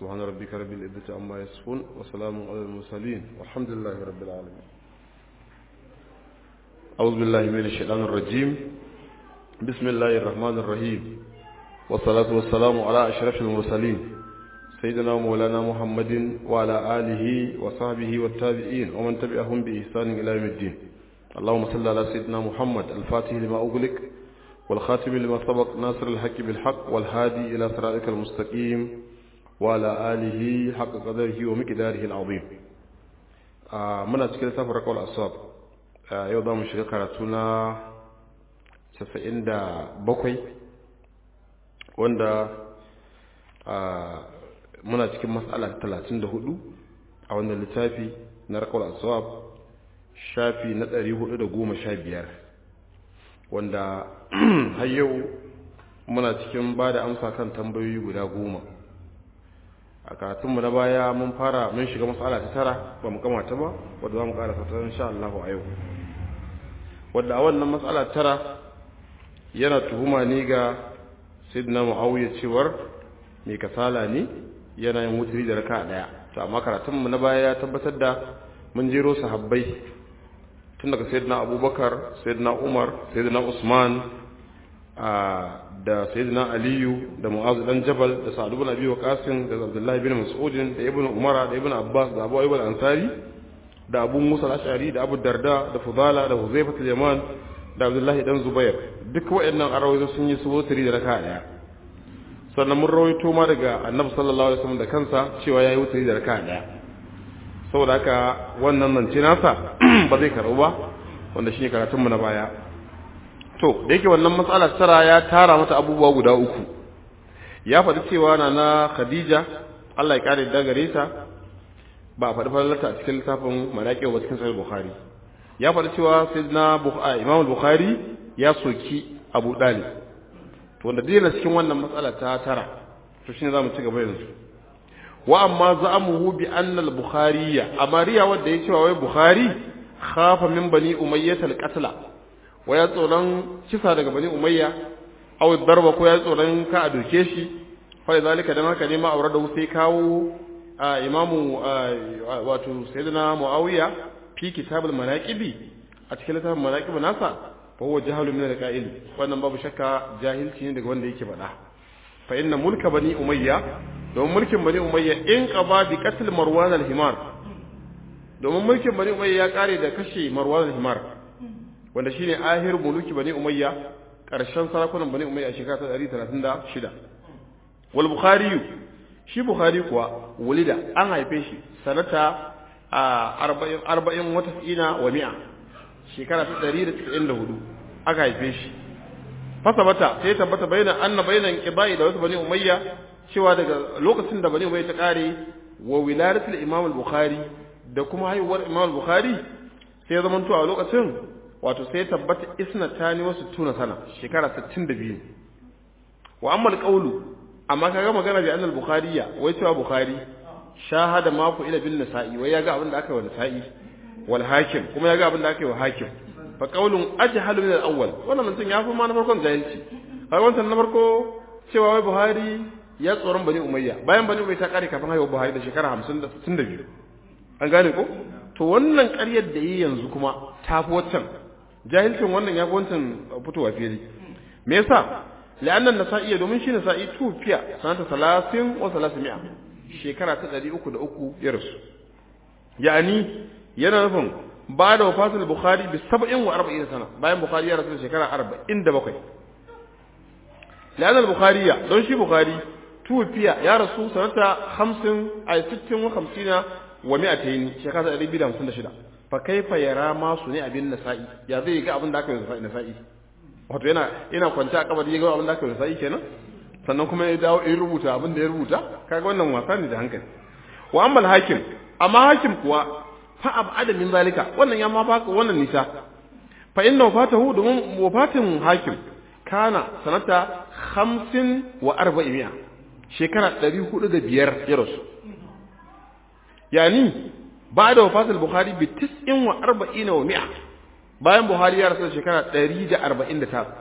سبحان ربك رب العزة عما يصفون وسلام على المرسلين والحمد لله رب العالمين أعوذ بالله من الشيطان الرجيم بسم الله الرحمن الرحيم والصلاة والسلام على أشرف المرسلين سيدنا ومولانا محمد وعلى آله وصحبه والتابعين ومن تبعهم بإحسان إلى يوم الدين اللهم صل على سيدنا محمد الفاتح لما أغلق والخاتم لما سبق ناصر الحق بالحق والهادي إلى صراطك المستقيم وعلى آله حق قدره ومقداره العظيم آه من أتكلم سفر قول أصاب آه يوضا مشغل كارتونا سفئن دا بقوي وندا آه muna cikin matsala talatin da hudu a wannan littafi na rakawar aswab shafi na ɗari hudu da goma sha biyar wanda har yau muna cikin ba da amsa kan tambayoyi guda goma a karatunmu na baya mun fara mun shiga matsala ta tara ba mu gama ta ba wadda za mu ƙara ta insha Allah a yau wadda a wannan matsala tara yana tuhuma ni ga sayyidina muawiya cewar mai kasala ne yana yin wuturi da raka daya to amma karatunmu na baya ya tabbatar da mun jero sahabbai tun daga sayyidina abubakar sayyidina umar sayyidina usman da sayyidina aliyu da mu'azu dan jabal da sa'ad ibn abi waqas da abdullahi bin mas'ud da ibn umar da ibn abbas da abu ayyub al-ansari da abu musa al-ash'ari da abu darda da fudala da huzaifa al-yaman da abdullahi dan zubair duk waɗannan arawayi sun yi su wuturi da raka daya sannan mun rawaito ma daga annabi sallallahu alaihi wasallam da kansa cewa yayi wuturi da raka daya saboda haka wannan nan ce nasa ba zai karɓu ba wanda shine karatun mu na baya to da yake wannan matsala tara ya tara mata abubuwa guda uku ya faɗi cewa na na Khadija Allah ya kare da gare ta ba a faɗi falalata a cikin littafin Malaki wa cikin Sahih Bukhari ya faɗi cewa sayyidina Bukhari Imam Bukhari ya soki Abu Dalib to wanda dai cikin wannan matsala ta tara to shine zamu ci gaba yanzu wa amma za'amuhu bi anna al-bukhari amma riya wanda ya cewa wai bukhari khafa min bani umayyah al-qatla wa ya tsoron kisa daga bani umayya aw darba ko ya tsoron ka a doke shi fa zalika dan haka ne ma aure da sai kawo imamu wato sayyidina muawiya fi kitab al-manaqibi a cikin littafin manaqib nasa fa huwa jahalun min al-qa'il wannan babu shakka jahilci ne daga wanda yake faɗa fa inna mulka bani umayya domin mulkin bani umayya in qaba bi qatl marwan al-himar domin mulkin bani umayya ya kare da kashe marwan al-himar wanda shine ahir muluki bani umayya karshen sarakunan bani umayya a shekara ta 136 wal bukhari shi bukhari kuwa wulida an haife shi sanata a 40 wata tsina wa mi'a shekara ta 194 aka haife shi fasabata sai tabbata bayanan anna bayanan qibai da wasu bani umayya cewa daga lokacin da bani umayya ta kare wa wiladatul imam al-bukhari da kuma haihuwar imam al-bukhari sai ya zamanto a lokacin wato sai tabbata isnatani wasu tuna sana shekara 62 wa amma al-qawlu amma kaga magana bi anna al-bukhariya wai cewa bukhari shahada mako ila bin nasa'i wai yaga abin da aka yi wa nasa'i wal hakim kuma yaga abin da aka yi wa hakim fa qawlun ajhalu min al-awwal wannan mutum ya fi ma na farkon jahilci har wannan na farko cewa wai Buhari ya tsoron Bani Umayya bayan Bani Umayya ta kare kafin haihuwar Buhari da shekara 50 da 62 an gane ko to wannan ƙaryar da yi yanzu kuma ta fi waccan jahilcin wannan ya fi wancan fitowa fili me yasa la'annan nasa'i domin shi nasa'i tufiya sanata 30 wa 300 shekara ta 303 ya rasu ya'ani yana nufin ba da wafatul bukhari bi sab'in wa arba'in sana bayan bukhari ya rasu shekara arba'in da bakwai لأن البخاري دون شي بخاري توفي يا رسول سنة خمس أي ست وخمسين ومائتين شكاة أبي بلا مسنة شدا فكيف يرى ما صنع بالنسائي يا ذي ga abin da aka yi nasa'i wato yana yana kwanta a kabari ga abin da aka yi nasa'i kenan sannan kuma ya dawo in rubuta abin da ya rubuta kaga wannan wasa ne da hankali wa amma hakim amma hakim kuwa fa abada min zalika wannan ya ma baka wannan nisa fa inna wafatahu domin wafatin hakim kana sanata hamsin wa arba'imiya shekara ɗari hudu da biyar ya rasu yani ba da wafatul buhari bi tis'in wa arba'ina wa mi'a bayan buhari ya rasu shekara ɗari da arba'in da tara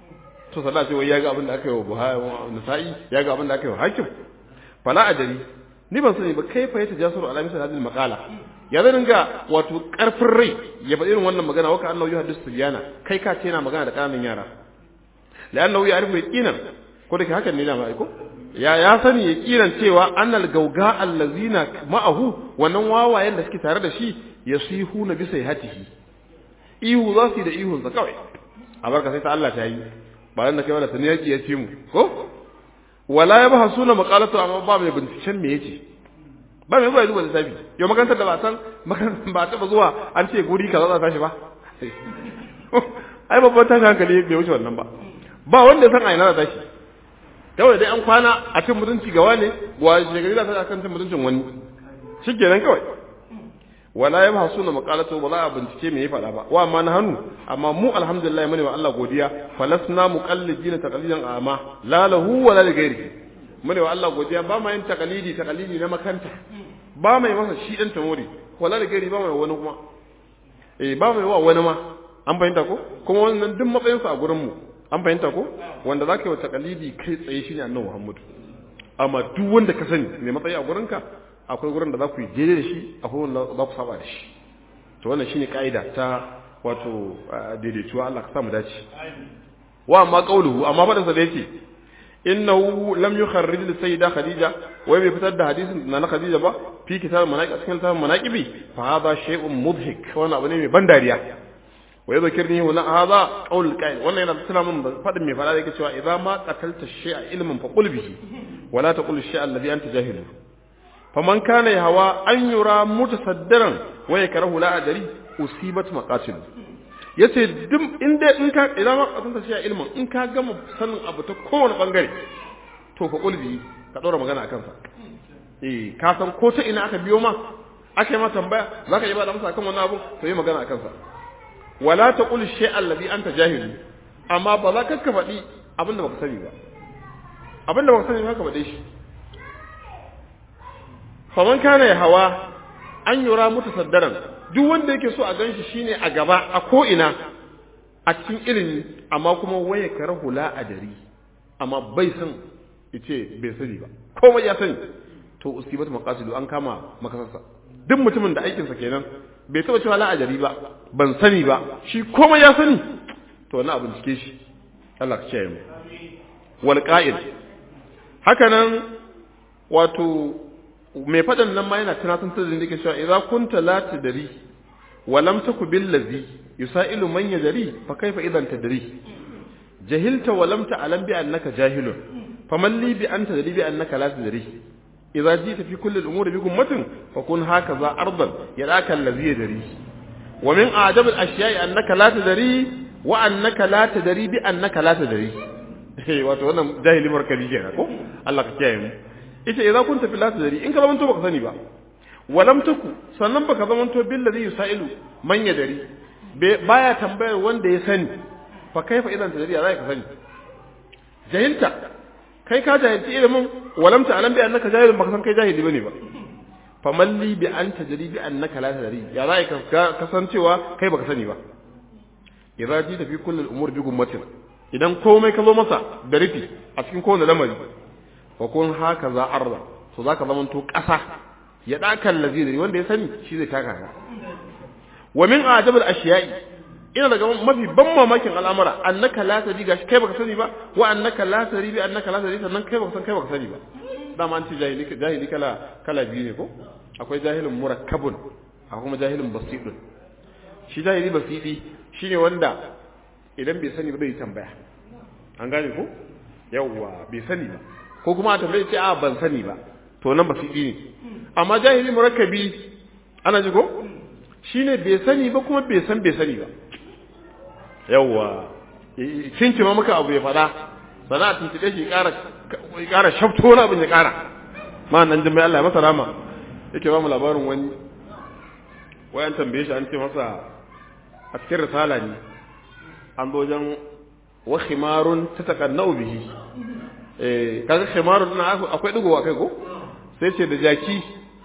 to sada ce wai ya ga abin da aka yi wa buhari nasa'i ya ga abin da aka yi wa hakim fala adari ni ban sani ba kai fa yata jasuru ala misal hadhihi maqala ya zan dinga wato karfin rai ya faɗi irin wannan magana waka annahu yuhaddis sibiyana kai ka ce yana magana da ƙananan yara la'annahu ya'rifu yaqinan ko da hakan ne da ma aiko ya ya sani yaqinan cewa annal gauga allazina ma'ahu wannan wawayen da suke tare da shi yasihuna bi sayhatihi ihu za su yi da ihun sa kawai a barka sai ta Allah ta yi ba dan da kai wala tani yaki ya ce mu ko wala ya baha suna maqalatu amma ba mai binciken me yace ba mai zuwa zuwa lissafi yau makarantar da ba san ba taba zuwa an ce guri kaza za ta tashi ba ai babban tashi hankali bai wuce wannan ba ba wanda san aina da tashi kawai dai an kwana a cin mutunci ga ne wa shekari za ta kan cin mutuncin wani shikenan kawai wala ya ba suna maqalatu wala a bincike me ya faɗa ba wa amma na hannu amma mu alhamdulillah mune wa Allah godiya falasna muqallidina taqlidan ama la lahu wala li ghairi mune wa Allah godiya ba ma yin taqlidi taqlidi na makanta ba mai masa shi dan tamori wala li ghairi ba mai wani kuma eh ba mai wa wani ma an fahimta ko kuma wannan duk matsayin sa a gurin mu an fahimta ko wanda zaka yi wa taqlidi kai tsaye shine annabi Muhammad amma duk wanda ka sani mai matsayi a gurinka akwai gurin da za ku yi daidai da shi akwai wanda za ku saba da shi to wannan shine kaida ta wato daidaituwa Allah ka samu dace wa amma qauluhu amma fadan sa da yake innahu lam yukharrij li sayyida khadija wai bai fitar da hadisin na na khadija ba fi kitab manaqib cikin kitab manaqibi fa hadha shay'un mudhik wannan abu ne mai ban dariya wa yadhkirni huna hadha qaul qail wannan yana tuna min fadin mai fada yake cewa idza ma qatalta shay'a ilman fa qul bihi wala taqul shay'a alladhi anta jahilu faman kana hawa an yura mutasaddiran wa yakrahu la adari usibat maqatil yace duk in dai in ka idan ma kasanta shi ilmin in ka gama sanin abu ta kowane bangare to fa kulbi ka dora magana akan sa eh ka san ko ta ina aka biyo ma aka yi ma tambaya zaka yi ba da amsa akan wannan abu to yi magana akan sa wala taqul shay'a alladhi anta jahilu amma ba za ka faɗi abinda baka sani ba abinda baka sani ba ka faɗe shi faman kana ya hawa an yura mutasaddaran duk wanda yake so a ganshi shine a gaba a ko ina a cikin ilimi amma kuma waye karahu la adari amma bai san yace bai sani ba komai ya sani to usibat maqasidu an kama makasarsa duk mutumin da aikin sa kenan bai taba cewa la adari ba ban sani ba shi komai ya sani to wannan abin cike shi Allah ka kiyaye mu wal qa'id haka nan wato mai faɗan nan ma yana tunatar da da yake cewa idza kunta la tadri wa lam taku bil ladhi yusailu man yadri fa kaifa idan tadri jahilta wa lam ta'lam bi annaka jahilun faman li bi anta tadri bi annaka la tadri idza jita fi kulli al umuri bi gummatin fa kun hakaza ardan yadaka alladhi yadri wa min a'jab al ashya'i annaka la tadri wa annaka la tadri bi annaka la tadri wato wannan jahili markabi kenan ko Allah ka kiyaye mu ita idza kunta fil ladhi in ka zamanto baka sani ba walam taku sannan baka zamanto bil ladhi yusailu man yadari baya tambayar wanda ya sani fa kaifa idan tadari za ka sani jahilta kai ka jahilci ilimin walam ta alam bi annaka jahilun baka san kai jahili bane ba fa malli bi an tadri bi annaka la tadri ya za ka kasancewa kai baka sani ba idza ji ta fi kulli al-umur bi gummatin idan komai ka zo masa da rufi a cikin kowane lamari fa kun haka za arda to zaka zama to ƙasa ya dakan laziri wanda ya sani shi zai taka ka wa min ajabal ashiya'i ina daga mafi ban mamakin al'amura annaka la tadi gashi kai baka sani ba wa annaka la tari bi annaka la tari sannan kai baka san kai baka sani ba dama an ce jahili jahili kala kala biyu ne ko akwai jahilin murakkabun akwai kuma jahilin basidun shi jahili basidi shine wanda idan bai sani ba zai tambaya an gane ko yawwa bai sani ba ko kuma a tambaye ce a ban sani ba to nan ba su ne amma jahili murakkabi ana ji ko shine bai sani ba kuma bai san bai sani ba yawwa cinci ma muka abu ya fada sana a tuntube shi ƙara ƙara shafto wani abin ya ƙara ma nan jin Allah ya masa rama yake ba mu labarin wani wayan tambaye shi an ce masa a cikin risala ne an zo wajen wa khimarun tatakannau bihi kaga khimarun na akwai digowa kai ko sai ce da jaki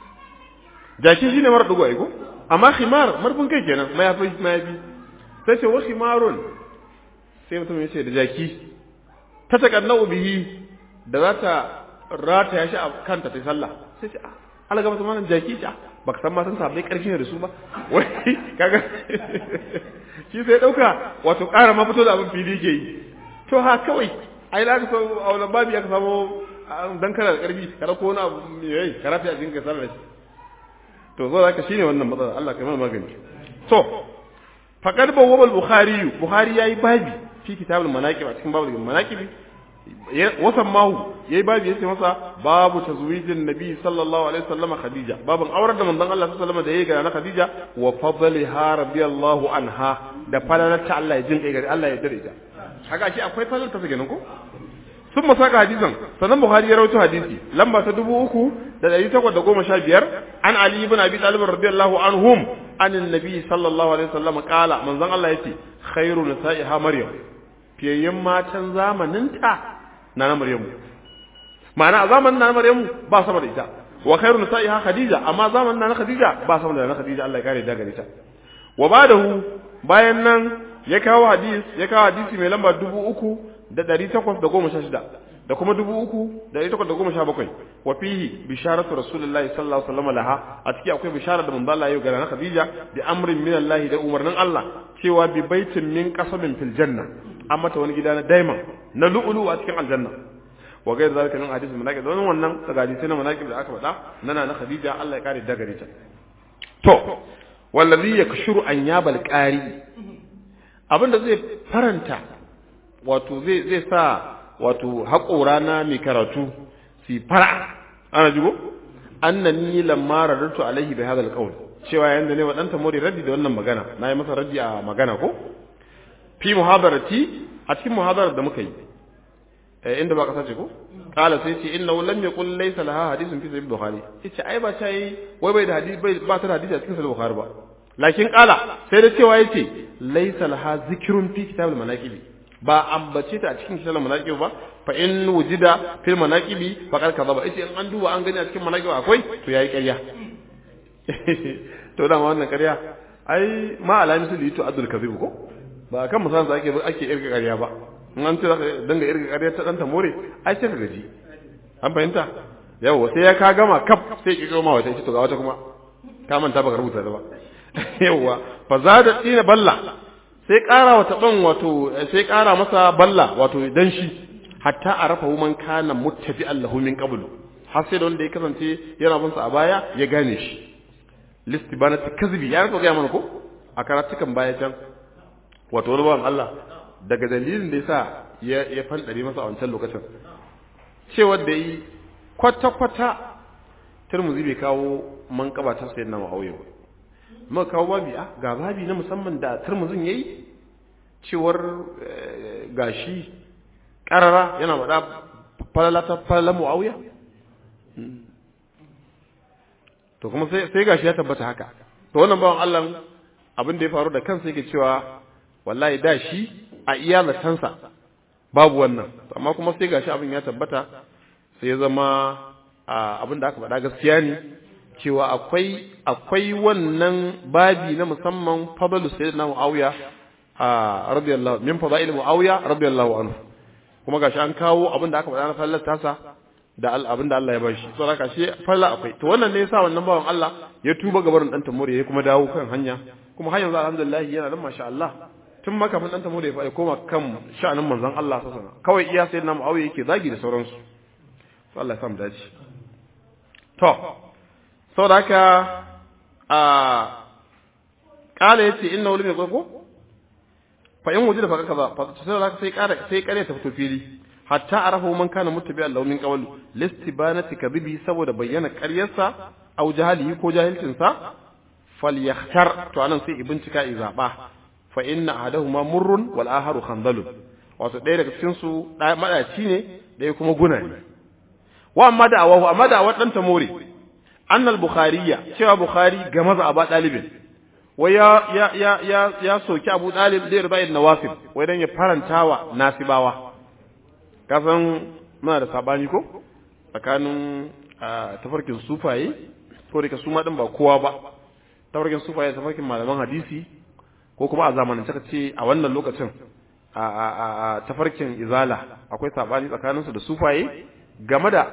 jaki shine mara digo ai ko amma khimar marfin kai kenan mayafi mayafi sai ce wa khimarun sai mutum ya ce da jaki ta takannau bihi da za ta rataya shi a kanta ta sallah sai ce Allah ga mutum jaki ta baka san ma san sabai karfi ne da su ba wai kaga shi sai dauka wato ƙara ma fito da abin fili ke yi to ha kawai ai la ka so a wannan babi aka samu dan kana da karfi kada ko wani abu me yayi karata a jinka sallar shi to zo zaka shine wannan matsala Allah kai mana magani to faqad bawwaba al-bukhari bukhari yayi babi fi kitabul manaqib a cikin babul manaqib wasan mahu yayi babi yace masa babu tazwijin nabi sallallahu alaihi wasallam khadija babun aurar da manzon Allah sallallahu alaihi wasallam da yayi ga na khadija wa fadliha radiyallahu anha da falalata Allah ya jin kai gari Allah ya dare ta haka shi akwai falalta ta ganin ko sun masaka hadisan sannan buhari ya rawaito hadisi lamba ta dubu uku da ɗari takwas da goma sha biyar an ali ibn abi talib radiyallahu anhum an annabi sallallahu alaihi wasallam qala manzon Allah yace khairu nisa'iha maryam fiyayyen matan zamaninta na na maryamu ma'ana a zamanin na maryamu ba sama da ita wa khairu nisa'iha khadija amma zamanin na khadija ba sama da na khadija Allah ya kare da gare ta wa badahu bayan nan ya kawo hadis ya kawo hadisi mai lamba dubu uku da ɗari takwas da goma sha shida da kuma dubu uku da ɗari takwas da goma sha bakwai wa fihi bisharatu rasulullahi sallallahu alaihi wasallam laha a ciki akwai bishara da manzo Allah ya ga na Khadija da amrin min Allah da umarnin Allah cewa bi baitin min qasabin fil janna an mata wani gida na daima na lu'ulu a cikin aljanna wa gair zalika min hadisi manaqib don wannan daga hadisi na manaqib da aka faɗa nana na Khadija Allah ya kare daga ta to wallazi yakshuru an yabal qari abinda zai faranta wato zai zai sa wato haƙora na mai karatu su fara ana jigo annani lamma radatu alaihi bi hadha alqawl cewa yanda ne wadanta mori raddi da wannan magana nayi masa raddi a magana ko fi muhadarati a cikin muhadarar da muka yi eh inda ba ka sace ko kala sai ce innahu lam yaqul laysa laha hadithun fi sahih bukhari yace ai ba sai wai bai da hadisi bai ba ta da hadisi a cikin sahih bukhari ba lakin kala sai da cewa yace laysa laha zikrun fi kitab al-manaqib ba ambace ta a cikin kitab al-manaqib ba fa in wujida fil manaqibi faqad kadhaba yace in an duba an gani a cikin manaqib akwai to yayi ƙarya to da wannan ƙarya ai ma alami su litu adul kadhib ko ba kan musan sa ake ake irga ƙarya ba in an ce zaka danga irga ƙarya ta danta more ai sai ka gaji an fahimta yawa sai ya ka gama kaf sai ki goma wata ita to ga wata kuma ka manta baka rubuta ta ba yawa fa zada tsina balla sai ƙara wata ban wato sai ƙara masa balla wato dan shi hatta arafa man kana muttabi allahu min qablu har sai da wanda ya kasance yana bin sa a baya ya gane shi listibanati kazbi ya rika ga mana ko a karatukan baya can wato wani bawan Allah daga dalilin da yasa ya ya fandare masa a wancan lokacin cewa da yi kwata kwata Tirmidhi bai kawo manqaba ta sayyidina Muawiya ba muka kawo babi a ga babi na musamman da Tirmidhin yayi cewar gashi karara yana faɗa falala ta falala Muawiya to kuma sai sai gashi ya tabbata haka to wannan bawan Allah abin da ya faru da kansa yake cewa wallahi da shi a iya zatansa babu wannan amma kuma sai gashi abin ya tabbata sai ya zama abin da aka faɗa gaskiya ne cewa akwai akwai wannan babi na musamman fadalu sayyidina Muawiya a radiyallahu min fadail Muawiya radiyallahu anhu kuma gashi an kawo abin da aka faɗa na fallar tasa da abin da Allah ya bashi so haka shi falla akwai to wannan ne yasa wannan bawan Allah ya tuba gabarin dan tamore ya kuma dawo kan hanya kuma har yanzu alhamdulillah yana nan masha Allah tun makafin dan tamore ya koma kan sha'anin manzon Allah sallallahu alaihi kawai iya sai na Muawiya yake zagi da sauransu to Allah ya samu dace to saboda haka a kala yace inna ulumi ko fa in wujida fa kaza fa sai haka sai kara sai kare ta fito fili hatta arafu man kana muttabi'an lahu min qawl listibanati kadhibi saboda bayyana ƙaryarsa aw jahalihi ko jahilcin sa falyakhtar to anan sai ibincika izaba fa inna ahadahuma murrun wal aharu khandalun wato ɗaya daga cikin su madaci ne ɗaya kuma guna ne wa amma da awahu amma da awan dan tamore annal bukhariya cewa bukhari ga maza aba dalibin wai ya ya ya ya, ya soki abu dalib da rubayin nawasib wai dan ya farantawa nasibawa kasan muna da sabani ko tsakanin tafarkin sufaye ko da su ma din ba kowa ba tafarkin sufaye tafarkin malaman hadisi ko kuma a zamanin saka ce a wannan lokacin a tafarkin izala akwai sabani tsakanin su da sufaye game da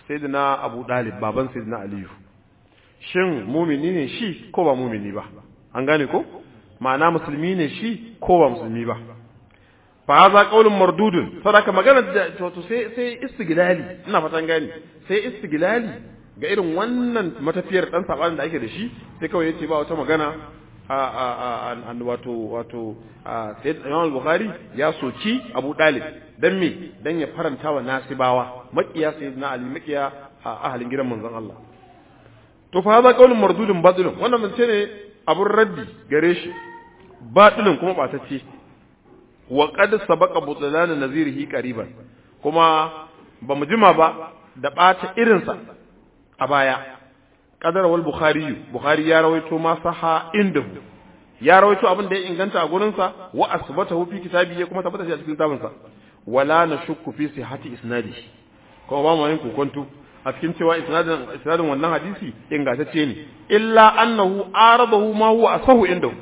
sayyidina Abu Dalib baban sayyidina Aliyu shin mumini ne shi ko ba mumini ba an gane ko ma'ana musulmi ne shi ko ba musulmi ba fa haza qaulun mardudun sadaka magana to sai sai istiglali ina fatan gani sai istiglali ga irin wannan matafiyar dan sabanin da ake da shi sai kawai yace ba wata magana a a a wato wato sayyid Imam Bukhari ya soki Abu Dalib dan me dan ya faranta wa nasibawa makiya sayyidina Ali makiya ahalin gidan manzon Allah to fa haza qaulun mardudun batilun wannan mun ce ne abun raddi gare shi batilun kuma batacce wa qad sabaqa butlan nazirihi qariban kuma ba mu jima ba da bata irinsa a baya qadar wal bukhari bukhari ya rawaito ma saha indahu ya rawaito abin da ya inganta a gurin sa wa asbatahu fi kitabi ya kuma tabbata shi a cikin kitabin sa wala nashukku fi sihhati isnadi kuma ba mu yin kokonto a cikin cewa isnadin isnadin wannan hadisi ingantacce ne illa annahu aradahu ma huwa asahu indahu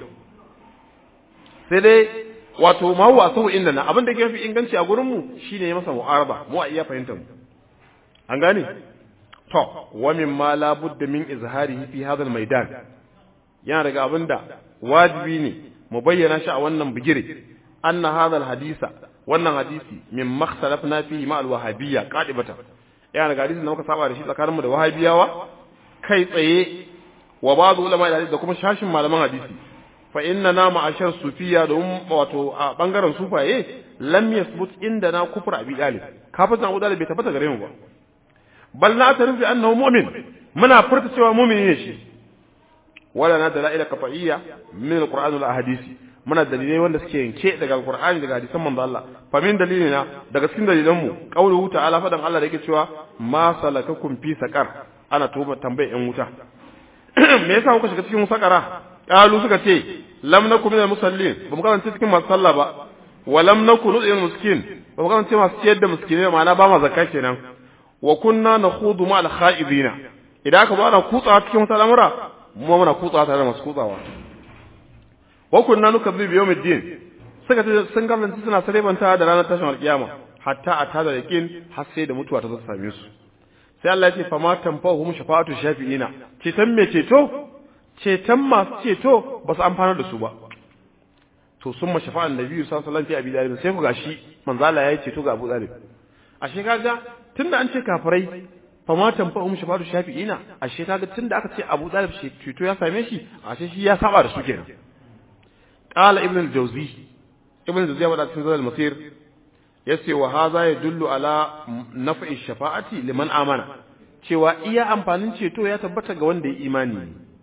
sai dai wato ma huwa asahu indana abin da yake fi inganci a gurin mu shine ya masa mu'araba mu a iya fahimtar mu an gane to wa mimma la budda min izharihi fi hadha al-maidan yana daga abinda wajibi ne mu bayyana shi a wannan bigire anna hadha al-hadisa wannan hadisi min makhtalafna fihi ma al-wahabiyya qadibatan yana daga hadisin da muka saba da shi tsakanin mu da wahabiyawa kai tsaye wa ba'd ulama da kuma shashin malaman hadisi fa inna na ma'ashar sufiya domin wato a bangaren sufaye lam yasbut inda na kufur abi dalib kafin abu dalib bai tabbata gare mu ba bal na tarifi annahu mu'min muna furta cewa mu'mini ne shi wala na dalaila qat'iyya min alquran wal ahadisi muna dalilai wanda suke yanke daga alqur'ani daga hadisan manzo Allah fa min dalilina daga cikin dalilan mu qauluhu ta'ala fadan Allah da yake cewa ma salakakum fi saqar ana tuba tambaye yan wuta me yasa kuka shiga cikin sakara qalu suka ce lam nakum minal musallin ba mu kasance cikin masu sallah ba wa lam nakun nudil miskin ba mu kasance masu ciyar da miskinai ma'ana ba ma zakka kenan wa kunna nakhudu ma al kha'idina idan aka bada kutsawa cikin wata lamura mu muna kutsawa tare da masu kutsawa wa kunna nukazzibu bi yawmiddin suka ce sun kasance suna sarebanta da ranar tashin alkiyama hatta a tada yaqin har sai da mutuwa ta zo ta same su sai Allah ya ce fama tanfa'uhum shafa'atu shafi'ina ceton me ceto ceton masu ceto ba su amfanar da su ba to sun ma shafa'an nabi sallallahu alaihi wasallam abi dalib sai ku gashi manzo Allah ya yi ceto ga Abu Dalib ashe kaga tunda an ce kafirai fama tanfa'uhum shafa'atu shafi'ina ashe kaga tunda aka ce Abu Dalib ceto ya same shi ashe shi ya saba da su kenan qala ibn al-jawzi ibn al-jawzi ya wada cikin zadal masir yace wa hadha yadullu ala naf'i shafa'ati liman amana cewa iya amfanin ceto ya tabbata ga wanda ya imani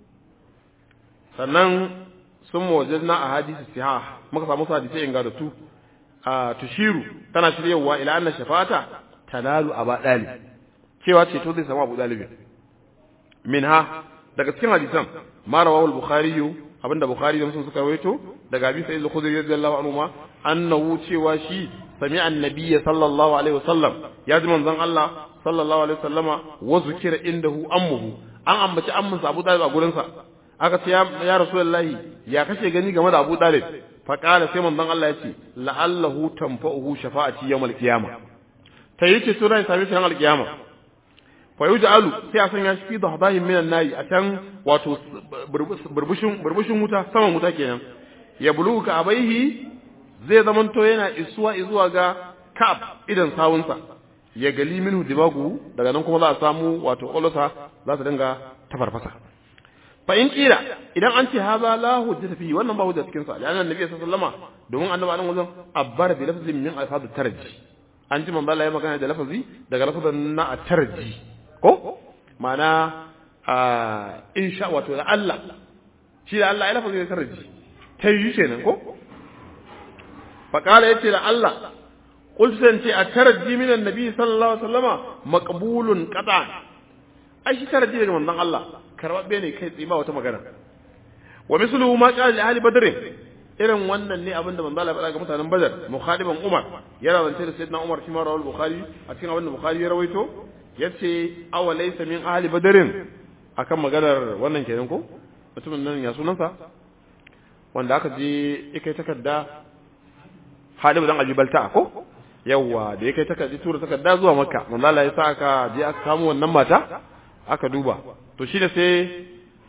sannan sun mawajadna a hadisi siha muka samu su hadisi ingantattu a tushiru tana shiryawa ila anna shafa'ata tanalu aba dalib cewa ceto zai samu abu dalibi minha daga cikin hadisan ma rawahu al-bukhari abinda bukhari da muslim suka rawaito daga abi sa'id al-khudri radiyallahu anhu ma annahu cewa shi sami annabi sallallahu alaihi wasallam ya ji manzon Allah sallallahu alaihi wasallama wa zukira indahu ammuhu an ambaci amman Abu Talib a gurin sa aka ce ya rasulullahi ya kashe gani game da Abu Talib fa qala sai manzon Allah ya ce la'allahu tanfa'uhu shafa'ati yawmal qiyamah tayi ce sura sami shi ranar qiyama fa yuj'alu sai a sanya shi fi dahdahin minan nayi a can wato burbushin burbushin wuta saman wuta kenan ya buluka abaihi zai zamanto yana isuwa izuwa ga ka'ab idan sawunsa ya gali minhu dimagu daga nan kuma za a samu wato ƙwallosa za su dinga tafarfasa fa in kira idan an ce haza la hujjata fi wannan ba hujja cikin sa da annabi sallallahu alaihi wasallama domin annabi anan wajen abbar bi lafzin min alfaz tarji an ji manzo Allah ya magana da lafazi daga lafazin na tarji ko ma'ana insha wato da Allah shi da Allah ya lafazi da tarji tayi kenan ko faƙala ya ce da Allah ƙulsan ce a taraji minan nabi sallallahu alaihi wasallama maqbulun qata ai shi taraji daga manzon Allah karɓaɓɓe ne kai tsaye ba wata magana wa misluhu ma qala li ahli badr irin wannan ne abinda manzon Allah ya faɗa ga mutanen badar mukhadiban umar yana zance da sayyidina umar shi ma rawal bukhari a cikin abinda bukhari ya rawaito yace aw laysa min ahli badrin akan maganar wannan kenan ko mutumin nan ya sunansa wanda aka je ikai takarda Halib dan Abi Balta ko yawa da ya kai takardi tura takarda zuwa makka manzo Allah ya sa aka je aka kamo wannan mata aka duba to shi da sai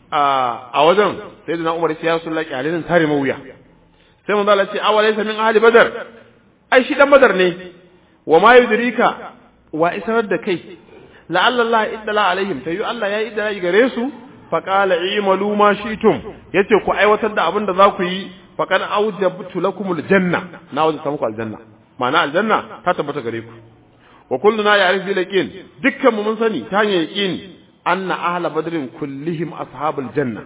a wajen sai da na umar ya rasu laki alinin tare mawuya sai manzo Allah ce awalai min ahli badar ai shi dan badar ne wa ma yudrika wa israr da kai la'alla Allah iddala alaihim tayu Allah ya iddala gare su fa qala imalu ma shi'tum yace ku aiwatar da abin da za ku yi fa kan awjabtu lakumul janna na wajabta muku aljanna ma'ana aljanna ta tabbata gare ku wa kulluna ya'rif bil yaqin dukkan mu mun sani ta hanyar yaqini anna ahla badrin kullihim ashabul janna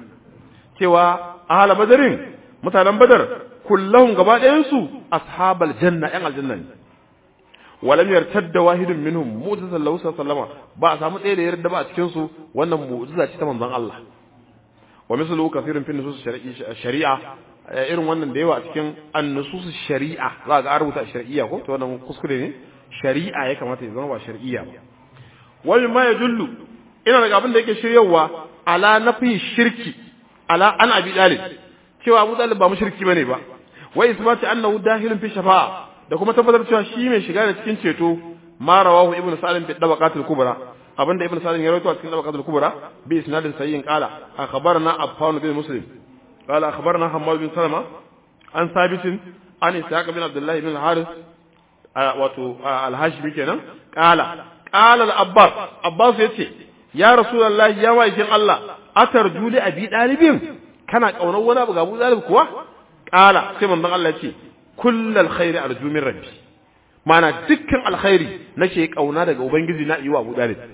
cewa ahla badrin mutanen badar kullahum gaba ɗayan su ashabul janna yan aljanna ne walam yartadda wahidun minhum mu'jizatan lahu sallama ba a samu ɗaya da yarda ba a cikin su wannan mu'jiza ce ta manzon Allah wa mislu kathirun fi nusus shari'a irin wannan da yawa a cikin an-nusus shari'a za ga rubuta shari'a ko to wannan kuskure ne shari'a ya kamata ya zama ba shari'a ba wani ma ya dullu ina daga abin da yake shiryawa ala nafi shirki ala an abi dalib cewa abu dalib ba mushriki bane ba wa isbati annahu dahilun fi shafa'a da kuma tabbatar cewa shi mai shiga da cikin ceto ma rawahu ibnu salim fi dabaqatul kubra abinda ibnu salim ya rawaito a cikin dabaqatul kubra bi isnadin sayyin qala akhbarna affan bin muslim qala akhbarna hammad bin salama an sabitin an ishaq bin abdullah bin haris wato al-hashimi kenan qala qala al-abbas abbas yace ya rasulullahi ya waikin Allah atarju li abi dalibin kana kaunar wani abu ga Abu Dalib kuwa qala sai manzon Allah yace kullal khairi arju min rabbi mana dukkan alkhairi nake kauna daga ubangiji na yiwa Abu Dalib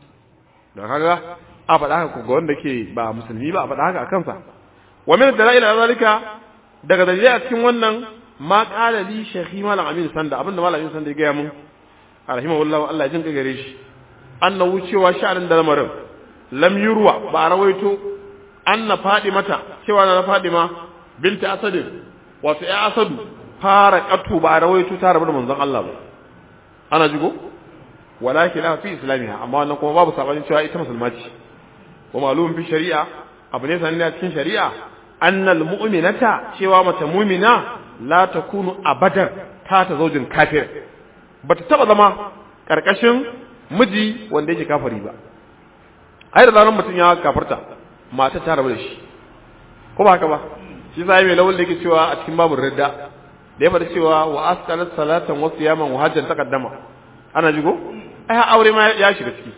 da kaga a faɗa haka ga wanda ke ba musulmi ba a faɗa haka a kansa wa min dalail zalika daga dalilai a cikin wannan ma qala li shaykhi malam amin sanda abinda malam amin sanda ya gaya mun rahimahullahu Allah ya jin gare shi annahu cewa sha'anin da lamarin lam yurwa ba rawaito anna fadimata cewa na fadima binta asadin wato ya asadu fara katu ba rawaito ta rabu da manzon Allah ba ana jigo walakin la fi islamiha amma wannan kuma babu sabanin cewa ita musulma ce wa malum fi shari'a abu ne sanin a cikin shari'a annal mu'minata cewa mace mu'mina la takunu abadan ta ta zaujin kafir bata taba zama karkashin miji wanda yake kafiri ba ai da zaran mutum ya kafirta mata ta rabu da shi ko ba haka ba shi sai mai lawul da yake cewa a cikin babu ridda da ya faɗi cewa wa asqalat salatan wa siyaman wa hajjan taqaddama ana jigo ai aure ma ya shiga ciki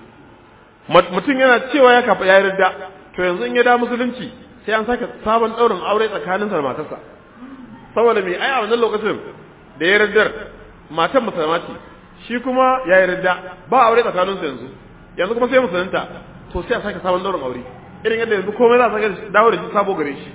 mutum yana cewa ya kafa ya ridda to yanzu in ya da musulunci sai an sake sabon daurin aure tsakaninsa da matarsa saboda me ai a wannan lokacin da ya riddar matan musulma ce shi kuma ya yi ridda ba aure tsakaninsu yanzu yanzu kuma sai musulunta to sai a sake sabon daurin aure irin yadda yanzu komai za a sake dawo da shi sabo gare shi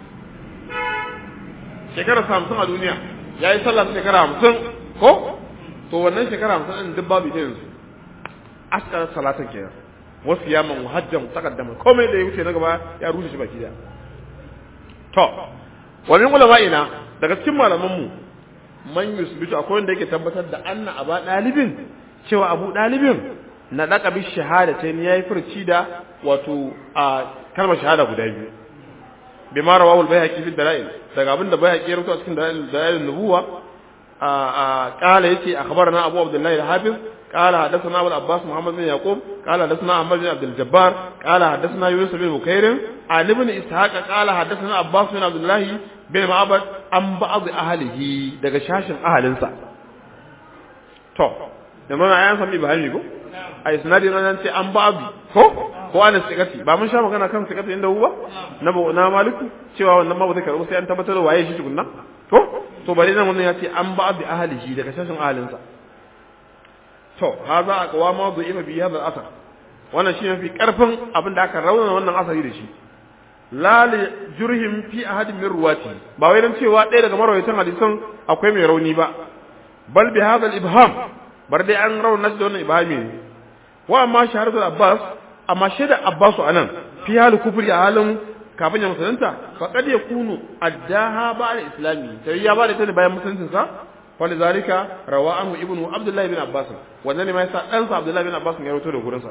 shekarar hamsin a duniya ya yi sallah shekara hamsin ko to wannan shekara hamsin ɗin duk babu ita yanzu askar salatan kenan wasu yaman hajjan takaddama komai da ya wuce na gaba ya rushe shi baki daya to wani ulama'ina daga cikin malamanmu man yusbitu akwai wanda yake tabbatar da anna aba dalibin cewa abu dalibin na daka bi shahada ta yayi furci da wato a kalmar shahada guda biyu bima rawahu al-bayhaqi fi dalail daga abin da bayhaqi ya rubuta cikin dalail dalail nubuwa a a qala yace akhbarana abu abdullahi al-hafiz قال حدثنا ابو العباس محمد بن يعقوب قال حدثنا احمد بن عبد الجبار قال حدثنا يوسف بن بكير عن ابن اسحاق قال حدثنا عباس بن عبد الله bin ma'abad an ba'd ahlihi daga shashin ahalinsa to da mana ayan sami bahani ko ai sanadi nan ce an ba'd ko ko ana sikati ba mun sha magana kan sikati inda hu ba na na maliku cewa wannan ma ba zai karbu sai an tabbatar waye shi tukunna to to bari nan wannan ya ce an ba'd ahlihi daga shashin ahalinsa to haza aqwama du'ifa bi hadha al-asar wannan shi mafi karfin abin da aka raunana wannan asari da shi la li jurhim fi ahadin min ruwati ba wai dan cewa ɗaya daga marawaitan hadisan akwai mai rauni ba bal bi hadha al-ibham bar dai an rauna shi da wannan ibhami ne wa amma shahadatu abbas amma shaida abbasu anan fi hal kufri a halin kafin ya musulunta fa kad yakunu addaha ba'da islami sai ya ba da ta bayan musuluncin sa ولذلك روى عنه ابن عبد الله بن عباس wannan ne ma yasa dan sa Abdullah bin Abbas ya rawaito da gurin sa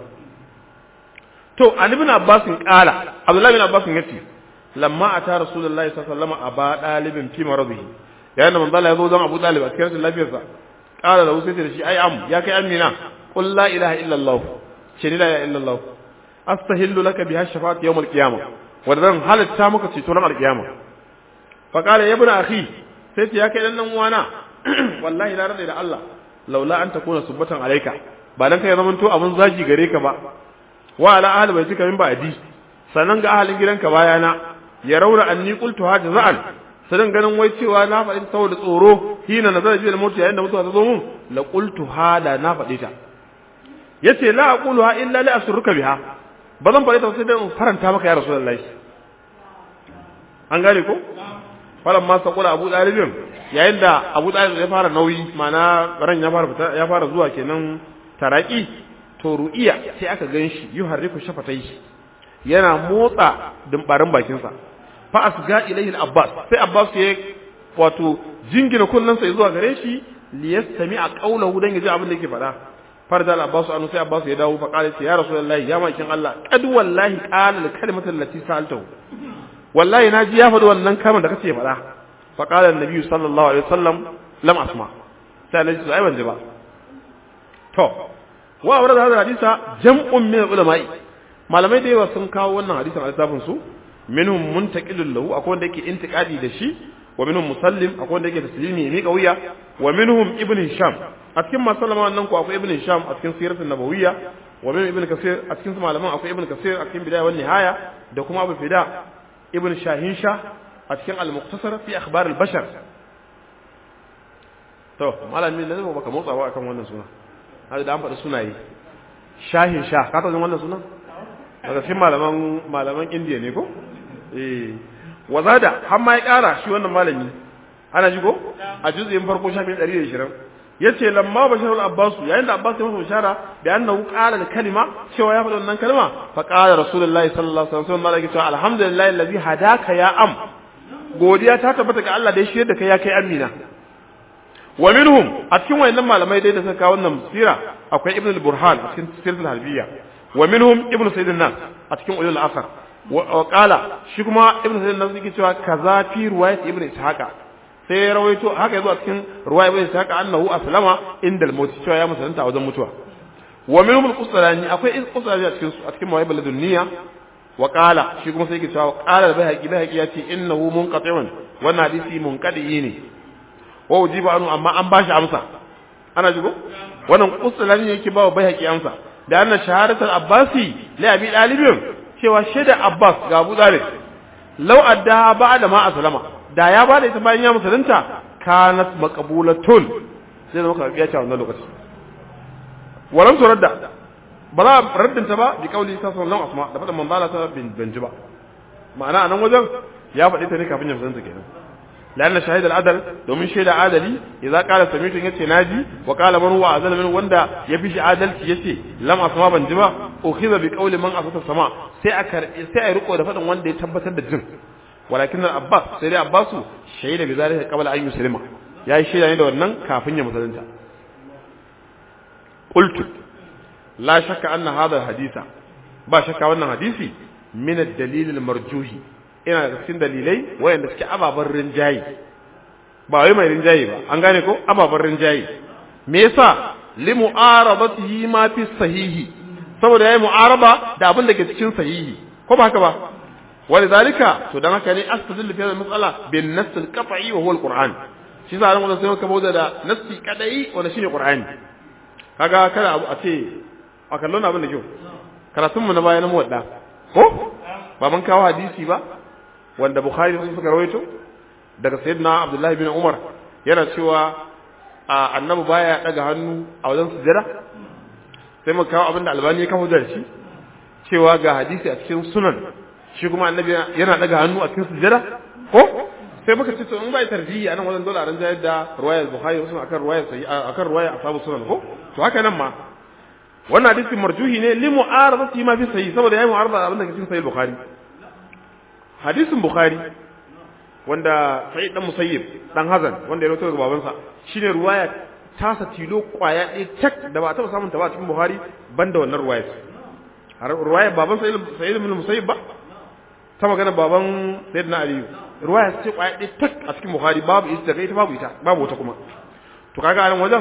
to an ibn Abbas kala Abdullah bin Abbas yace lamma ata Rasulullahi sallallahu alaihi wasallam aba dalibin fi maradihi yayin da manzo Allah ya zo don Abu Talib a cikin lafiyarsa qala lahu sai da shi ai am ya kai amina qul la ilaha illa allah ce ni la ilaha illa allah astahillu laka biha shafa'at yawm al-qiyamah wadan halatta maka ceto ran al-qiyamah fa qala ya ibn akhi sai ce ya kai dan dan uwana wallahi la rada da Allah laula an takuna subatan alayka ba dan kai zaman to abun zagi gare ka ba wa ala ahli baitika min ba'di sanan ga ahalin gidanka bayana ya raura anni qultu ha jaza'an sadan ganin wai cewa na faɗi saboda tsoro hina nazara bi al-maut yayin da mutuwa ta zo mun la qultu ha da na faɗi ta yace la aquluha illa li asruka biha ba zan faɗi ta sai dan faranta maka ya rasulullahi an gane ko falan ma sakula abu dalibin yayin da abu dalib ya fara nauyi mana ran ya fara fita ya fara zuwa kenan taraki to ru'iya sai aka ganshi yuharriku shafatai yana motsa dimbarin bakinsa fa asga ilayhi al-abbas sai abbas ya wato jingina kunnansa zuwa gare shi liyastami a qaulahu dan yaji abin da yake faɗa farda al-abbas anu sai abbas ya dawo fa qala ya rasulullahi ya makin Allah qad wallahi qala al-kalimatu allati sa'altahu wallahi naji ya faɗi wannan kalmar da kace faɗa fa qala an-nabi sallallahu alaihi wasallam lam asma sai naji ai ban ji ba to wa awrad hadha hadisa jam'un min ulama'i malamai da yawa sun kawo wannan hadisin a littafin su minhum muntaqilun lahu akwai wanda yake intiqadi da shi wa minhum musallim akwai wanda yake taslimi ne kauya wa minhum ibn hisham a cikin masallama wannan ko akwai ibn hisham a cikin siratul nabawiyya wa minhum ibn kasir a cikin malaman akwai ibn kasir a cikin bidaya wan nihaya da kuma abu fida ibn shahin shah a cikin al-muqtasar fi akhbar al-bashar to malamin ne ba ka motsa ba akan wannan suna haka da an faɗi sunaye shahin shah ka taɓa wannan sunan daga cikin malaman malaman indiya ne ko eh wazada har ma ya kara shi wannan malami ana ji ko a juz'in farko shafin 120 yace lamma basharul abbas yayin da abbas ya masa bishara da annahu qala al kalima cewa ya faɗa wannan kalma fa qala rasulullahi sallallahu alaihi wasallam malaka cewa alhamdulillahi allazi hadaka ya am godiya ta tabbata ga Allah da ya shirye da kai ya kai amina wa minhum a cikin wayannan malamai dai da suka kawo wannan sira akwai ibn al-burhan a cikin sirtul halbiya wa minhum ibnu sayyid an-nas a cikin ulul asar wa qala shi kuma ibnu sayyid an-nas yake cewa kaza fi riwayat ibnu ishaqa sai ya rawaito haka yazo a cikin riwayat ibnu ishaqa annahu aslama inda al-maut cewa ya musulunta a wajen mutuwa wa minhum al-qusrani akwai qusrani a cikin a cikin mawahib ladunniya wa qala shi kuma sai yake cewa qala al-bayhaqi bayhaqi yace innahu munqati'un wannan hadisi munqadi ne wa ujiba anu amma an bashi amsa ana jigo wannan qusrani yake ba wa bayhaqi amsa da anna shahadatul abbasi li abi dalibin cewa shaida abbas ga abu dalib law adda ba'da ma aslama da ya bada ita bayan ya musulunta kanat maqbulatun sai zama ka biya ta wannan lokaci walam turadda ba za a raddanta ba bi kauli ta sallallahu asma da faɗin manzala ta bin ji ba ma'ana a nan wajen ya faɗi ta ne kafin ya musulunta kenan لأن شهيد العدل دومين شهيد عادلي إذا قال سميت يتي ناجي وقال من هو عدل من وندا يفيش عادل يتي لم أسمع بنجما أخذ بقول من أسس السماء سيأكر سيأرقوا دفتا وندا يتبت الجن ولكن الأباس سيدي أباس شهيد بذلك قبل أن يسلم يا شهيد عند ونن كافين يمسلنتا قلت لا شك أن هذا الحديث با شك أن حديثي من الدليل المرجوح ina da cikin dalilai wayanda suke ababen rinjaye ba wai mai rinjaye ba an gane ko ababen rinjaye me yasa li mu'aradatihi ma fi sahihi saboda yayi mu'araba da abin da ke cikin sahihi ko ba haka ba wani zalika to dan haka ne astadillu fi mas'ala bin nass al-qat'i wa huwa al-qur'an shi sa ran sai ka bauda da nassi kadai wanda shine qur'ani kaga kada abu a ce a kallon abin da kyau karatun mu na bayan mu wadda ko ba mun kawo hadisi ba wanda Bukhari sun suka rawaito daga Sayyidina Abdullah bin Umar yana cewa a annabi baya daga hannu a wajen sujada sai mu kawo abinda Albani ya kawo da shi cewa ga hadisi a cikin sunan shi kuma annabi yana daga hannu a cikin sujada ko sai muka ce to in bai tarjihi anan wajen dole a ran jayar da ruwayar Bukhari wasu akan ruwayar sai akan ruwayar ashabu sunan ko to haka nan ma wannan hadisi marjuhi ne li mu'aradati ma fi sahih saboda yayi mu'arada abin da ke cikin sahih Bukhari hadisin bukhari wanda sai dan musayyib dan hazan wanda ya rawaito daga babansa shine ruwaya tasa tilo kwaya ɗaya tak da ba taɓa samun ta ba cikin bukhari banda wannan ruwaya har ruwaya baban sayyid sayyid ibn musayyib ba ta magana baban sayyidina aliyu ruwaya ce kwaya ɗaya tak a cikin bukhari babu ita daga ita babu ita babu wata kuma to kaga a nan wajen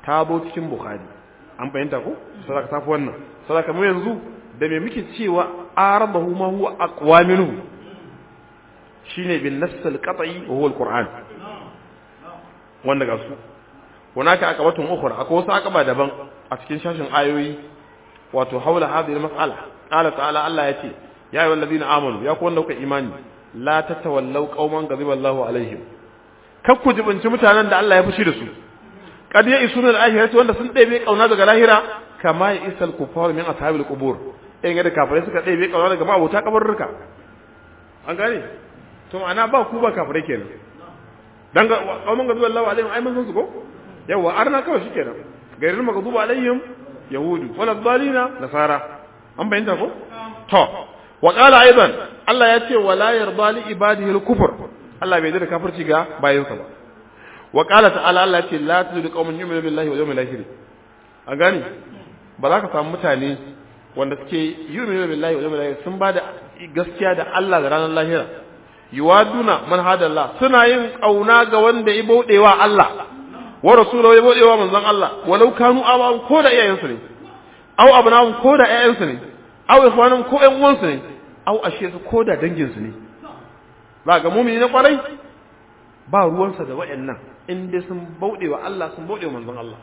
ta zo cikin bukhari an fahimta ko sadaka tafi wannan sadaka mu yanzu da me muke cewa arabahu ma huwa aqwa minhu shine bin nass al-qat'i wa huwa al-qur'an wanda ga su hunaka akabatun ukhra akwai wasu akaba daban a cikin shashin ayoyi wato haula hadhihi al-mas'ala qala ta'ala Allah yace ya ayyuhal ladina amanu ya ku wanda kuka imani la tatawallaw qauman ghadiba Allahu alaihim kar ku jibinci mutanen da Allah ya fushi da su kad ya isuna al-akhirati wanda sun ɗebe kauna daga lahira kama ya isal kufar min ashabil qubur in ga kafirai suka ɗebe kauna daga mabota kabarruka an gane to ma'ana ba ku ba kafirai kenan dan ga qauman ghadiba Allahu alaihim ai mun san su ko yawa arna kawai shikenan gairin maghdubu alaihim yahudu wala dhalina nasara an bayyana ko to wa qala aidan Allah ya ce wala yarda li ibadihi al-kufr Allah bai da kafirci ga bayansa ba wa qala ta'ala Allah ya ce la tudu qauman yu'minu billahi wal yawmil akhir a gani ba za ka samu mutane wanda suke yu'minu billahi wal yawmil akhir sun bada gaskiya da Allah da ranar lahira yuwaduna man hadallah suna yin kauna ga wanda ya baudewa Allah wa rasulahu ya baudewa manzon Allah walau kanu abawan ko da iyayensu ne aw abnahum ko da iyayensu ne aw ikhwanum ko ƴan uwansu ne aw ashe su ko da danginsu ne ba ga mumini na kwarai ba ruwansa da waɗannan in dai sun bauɗe wa Allah sun bauɗe wa manzon Allah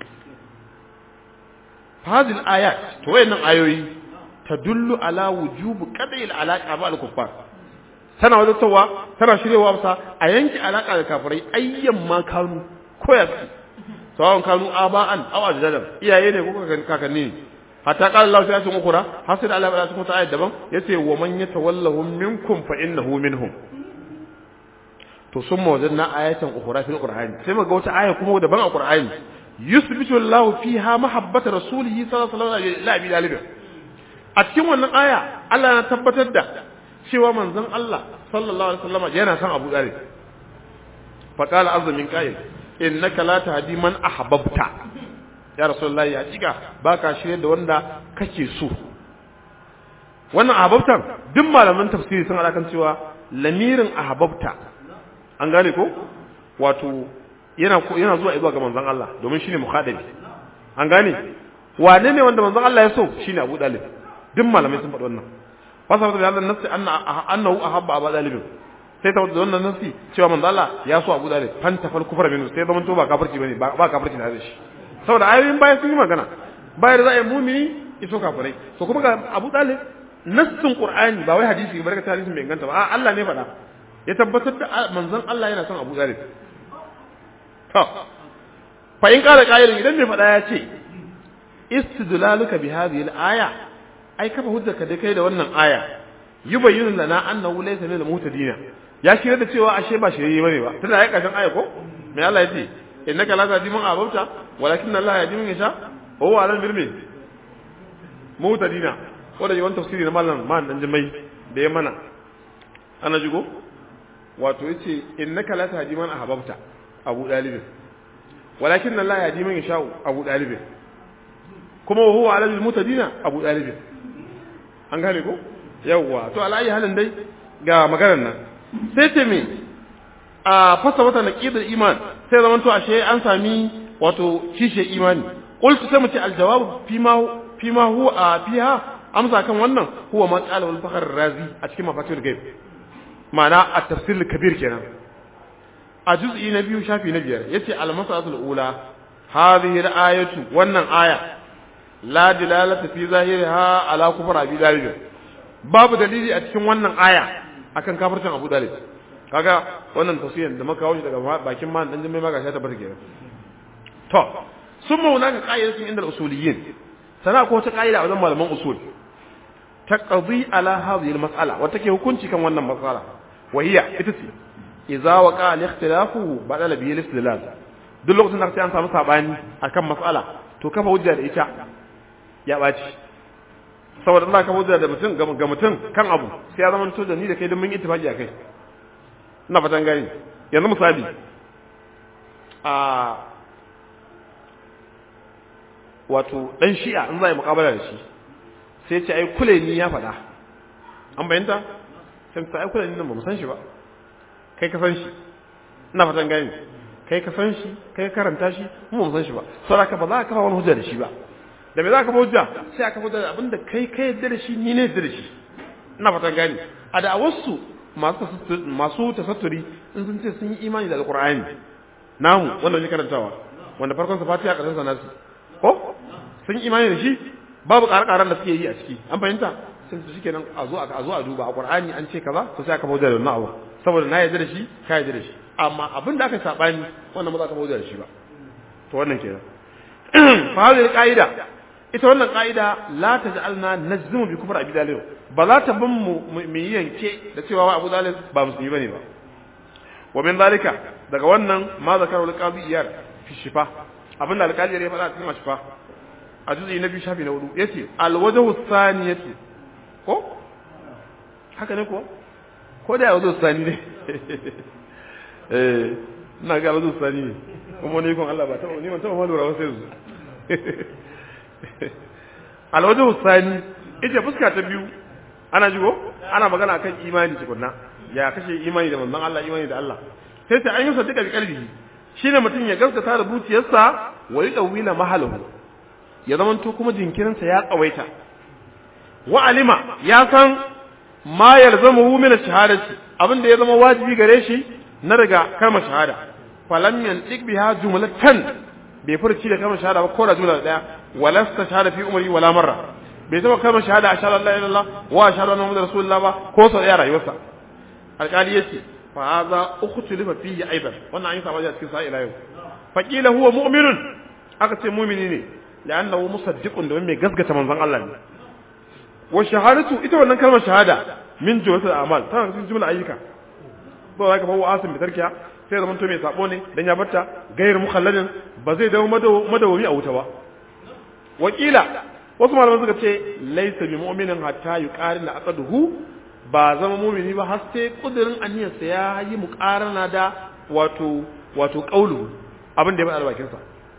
fadil ayat to wayannan ayoyi tadullu ala wujubu qad'il alaqa ma al-kuffar tana wadatarwa tana shirewa sa a yanke alaka da kafirai ayyan ma kanu koyar sawan kanu aba'an aw ajdadan iyaye ne ko kakanni ne hatta qala Allah ta cikin ukura har sai Allah ya cikin ayat daban yace wa man yatawallahum minkum fa innahu minhum to sun mawajanna ayatan ukura fil qur'ani sai muga wata aya kuma daban a qur'ani yusbitu Allah fiha mahabbata rasulihi sallallahu alaihi wasallam a cikin wannan aya Allah na tabbatar da cewa manzon Allah sallallahu alaihi wasallam yana son Abu Talib fa qala azza min qa'il innaka la tahdi man ahbabta ya rasulullahi ya cika baka shirye da wanda kake so wannan ahbabtan duk malaman tafsiri sun alakan cewa lamirin ahbabta an gane ko wato yana yana zuwa zuwa ga manzon Allah domin shine mukhadabi an gane wane ne wanda manzon Allah ya so shine Abu Talib duk malamai sun faɗi wannan fasara da Allah nafsi anna annahu ahabba Abu Talib sai ta da wannan nafsi cewa manzon Allah ya so Abu Talib fanta fal kufra minhu sai zaman to ba kafirci bane ba kafirci da shi saboda ayoyin baya sun yi magana baya da za a yi mumini iso kafirai to kuma ga Abu Talib nassin Qur'ani ba wai hadisi ba daga tarihin bai inganta ba a Allah ne faɗa ya tabbatar da manzon Allah yana son Abu Talib to fa in kala qailin idan mai faɗa ya ce istidlaluka bi hadhihi al-aya ai kafa hujjarka da kai da wannan aya yubayyinu lana annahu laysa min al-muhtadin ya shirya da cewa ashe ba shirye bane ba tunda ai kashin aya ko me Allah ya ce innaka la tahdi man abauta walakin Allah yahdi man yasha wa huwa ala al-birmi muhtadina ko da yawan tafsiri na mallam man dan jimai da ya mana ana jigo wato yace innaka la tahdi man ahbabta abu dalib walakin Allah yahdi man yasha abu dalib kuma huwa ala al-mutadina abu dalib an gane ko yawwa to alayi halin dai ga maganar nan sai ce me a fasa wata naqidul iman sai zaman to ashe an sami wato kishe imani qultu sai mu ce aljawabu fima fima huwa fiha amsa kan wannan huwa ma qala wal fakhr razi a cikin mafatihul ghaib ma'ana at-tafsir kabir kenan a juz'i na biyu shafi na biyar yace al-mas'alatul ula hadhihi al-ayatu wannan aya la dilalata fi zahiriha ala kufr abi dalib babu dalili a cikin wannan aya akan kafircin abu dalib kaga wannan tafsirin da muka kawo shi daga bakin man dan jimai maka ta bar kenan to summa hunaka qa'idatun inda al-usuliyyin sana ko ta qa'ida a wajen malaman usul taqdi ala hadhihi al-mas'ala wa take hukunci kan wannan mas'ala wa hiya ita ce idza waqa al-ikhtilafu badala bihi al-istilal duk lokacin da an samu sabani akan mas'ala to kafa hujja da ita ya ɓaci saboda Allah ka hujja da mutum ga mutum kan abu sai ya zama to da ni da kai don mun yi ittifaqi a kai ina fatan gani yanzu misali a wato dan shi'a in za yi muƙabala da shi sai ce ai kule ni ya faɗa an bayanta sai ta ai kule ni nan ba mu san shi ba kai ka san shi ina fatan gani kai ka san shi kai ka karanta shi mu ba san shi ba saboda ka ba za ka kafa wani hujja da shi ba da me za ka hujja sai aka hujja da abinda kai kai yadda da shi ni ne yadda da shi ina fatan gani a da wasu masu masu tasatturi in sun ce sun yi imani da alqur'ani namu wanda muke karantawa wanda farkon sa fatiha karshen sa nasu ko sun yi imani da shi babu ƙarƙaran da suke yi a ciki an fahimta sun su shikenan a zo a zo a duba a qur'ani an ce kaza to sai aka hujja da wannan abu saboda na yarda da shi ka yarda da shi amma abin da aka sabani wannan ba za ka hujja da shi ba to wannan kenan fa hadhihi qaida ita wannan qaida la taj'alna najzimu bi kufr abi dalil ba za ta bin mu mu yanke da cewa wa abu dalil ba musulmi bane ba wa min zalika daga wannan ma zakaru al-qadi iyar fi shifa abinda alƙali ya faɗa cikin shifa a juzi na biyu shafi na hudu yace al-wajhu thaniyati ko haka ne ko ko da wajhu thani ne eh ina ga wajhu thani ne kuma ne kon Allah ba ta ni ban taba ma lura wasu yanzu al-wajhu thani ita fuska ta biyu ana jigo ana magana kan imani tukunna ya kashe imani da manzon Allah imani da Allah sai ta an yi sadaka bi kalbihi shine mutum ya gaskata da zuciyarsa wa yadawila mahalahu ya zamanto kuma jinkirinsa ya tsawaita wa alima ya san ma yalzamu min ash-shahadati abin da ya zama wajibi gare shi na daga kalmar shahada falam yantiq biha jumlatan bai furci da kalmar shahada ba ko da jumla daya walasta shahada fi umri wala marra bai taba kalmar shahada ashhadu an la ilaha illallah wa ashhadu anna muhammadar rasulullah ba ko sau ya rayuwarsa alƙali yace fa hadha ukhtulifa fihi aidan wannan an yi sabani a cikin sa ila yau faqila huwa mu'minun aka ce mu'mini ne لأنه مصدق domin mai gaskata manzon Allah ne wa shahadatu ita wannan kalmar shahada min jumlatul a'mal tana cikin jumla ayyuka ba za ka fa asim bi tarkiya sai zaman to mai sabo ne dan ya batta gairu mukhalladin ba zai dawo madawami a wuta ba wakila wasu malaman suka ce laysa bi mu'minin hatta yuqarina aqduhu ba zama mu'mini ba har sai kudirin aniyarsa ya yi muqarana da wato wato qaulu abin da ya faɗa bakin sa